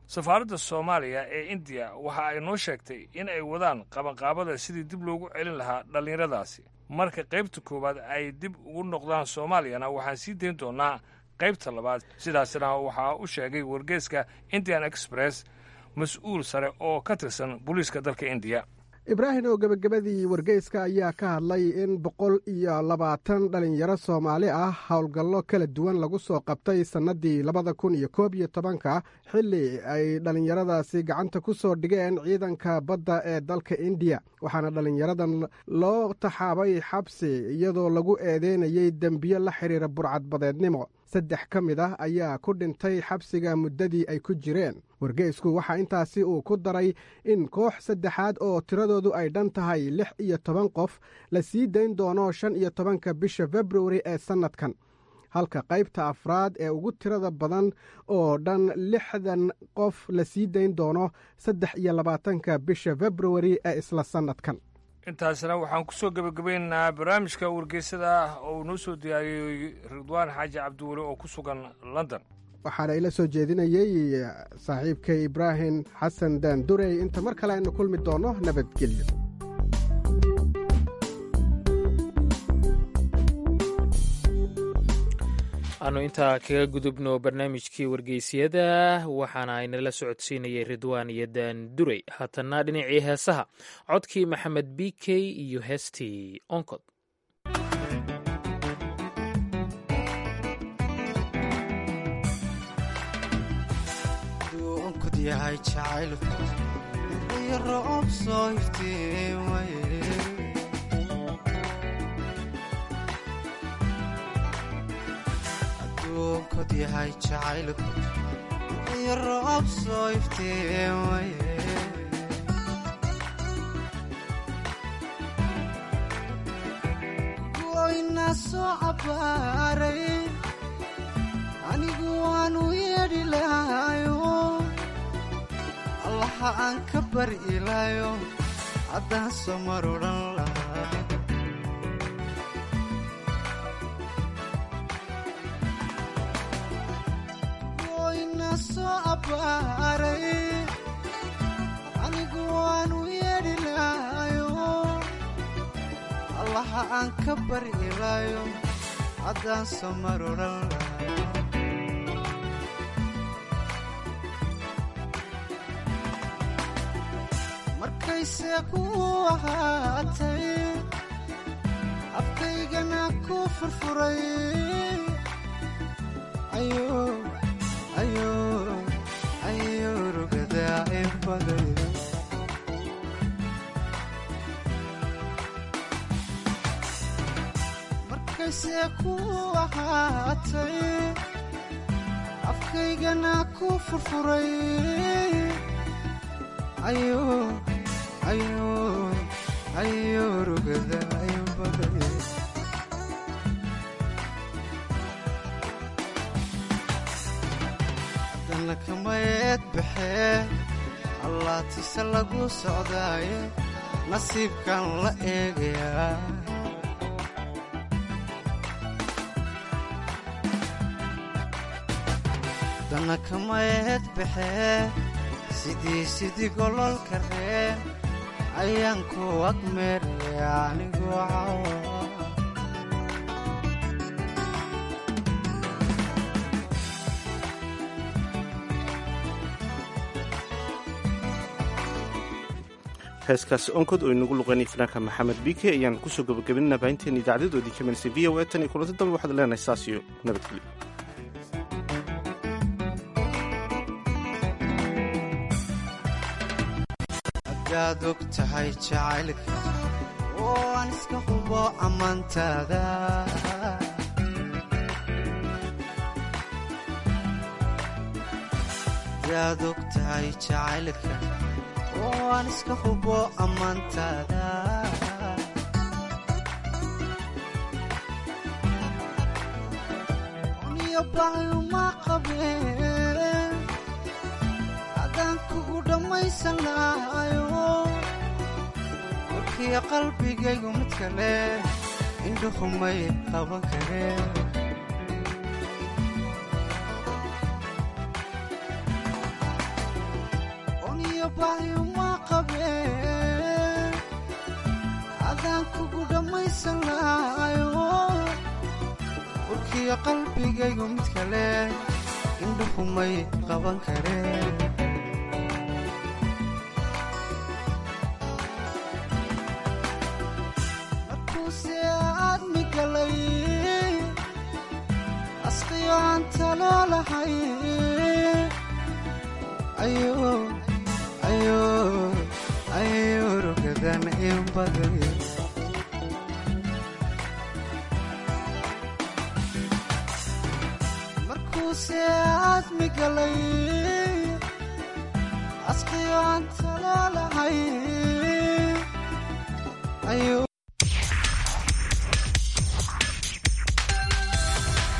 safaaradda soomaaliya ee indiya waxa ay noo sheegtay in ay wadaan qabanqaabada sidii dib loogu celin lahaa dhallinyaradaasi marka qaybta koowaad ay dib ugu noqdaan soomaaliyana waxaan sii dayn doonaa qaybta labaad sidaasna waxaa u sheegay wargeeska indian express mas-uul sare oo ka tirsan booliiska dalka indiya ibraahim oo gebagabadii wargeyska ayaa ka hadlay in boqol iyo labaatan dhalinyaro soomaali ah howlgallo kala duwan lagu soo qabtay sannadii labada kun iyo koob iyo tobanka xilli ay dhallinyaradaasi gacanta ku soo dhigeen ciidanka badda ee dalka indiya waxaana dhallinyaradan loo taxaabay xabsi iyadoo lagu eedeynayey dembiyo la xidhiira burcadbadeednimo saddex ka mid ah ayaa ku dhintay xabsiga muddadii ay ku jireen wargeysku waxaa intaasi uu ku daray in koox saddexaad oo tiradoodu ay dhan tahay lix iyo toban qof la sii dayn doono shan iyo tobanka bisha februari ee sannadkan halka qaybta afraad ee ugu tirada badan oo dhan lixdan qof la sii dayn doono saddex iyo labaatanka bisha februari ee isla sannadkan intaasna waxaan ku soo gebagabaynaynaa barnaamijka wargeysada ah oo uu noo soo diyaariyey ridwaan xaaji cabdiweli oo ku sugan london waxaana ila soo jeedinayey saaxiibkay ibraahim xasan daandurey inta mar kale aynu kulmi doonno nabadgelyo aanu intaa kaga gudubno barnaamijkii wargeysyada waxaana aynala socodsiinayay ridwaan iyo daandurey haatanna dhinacii heesaha codkii maxamed b k iyo heestii onkod yahay jacaylku iyo roob soo iftiimaye adduunkod yahay jacaylku iyo roob soo iftiimaye goyna soo cabbaaray anigu waanu yeedhi lahayo allaha aan ka bari ilaayo haddaan soo mar odhan lahaa goyna soo abbaaray anigu waanu yeedhi lahayo allaha aan ka bari ilaayo haddaan soo mar odhan lahaa markayse ku ahaatay afkaygana ku furfuray ayo rugadaa inbaday markayse ku ahaatay afkaygana ku furfuray ayo ayo rugada inbaday haddana kamayeed baxee allaatise lagu socdaaye nasiibkan la eegayaa haddana kamayeed baxee sidii sidii gololka ree ayaan ku agmeeraya anigu cawa heeskaasi onkod oo inagu luqeynay fanaanka maxamed bike ayaan kusoo gabagabinana baahinteena idaacaddooda ka melisay v o a tan iyo kulanti dambe waxaad leenahay saas iyo nabadgelyo hadaad og tahay jacaylka oo aan iska hubo ammaantaada hadaad og tahay jacaylka oo aan iska hubo ammaantaada uniyo baayuma qabeen adaan kugu dhammaysan lahayo warkiya qalbigaygu mid kale indhuhumay qaban kareen bahyuma qabeen adaan kugu dhammaysan lahayo urkiyo qalbigaygu mid kale indhuhumay qaban kareen markuuse aad migalay asqiyo aan taloo lahay ayo ayo ayo rugadan in baday markuuse aad migalay asqiyo aan taloo lahay ayo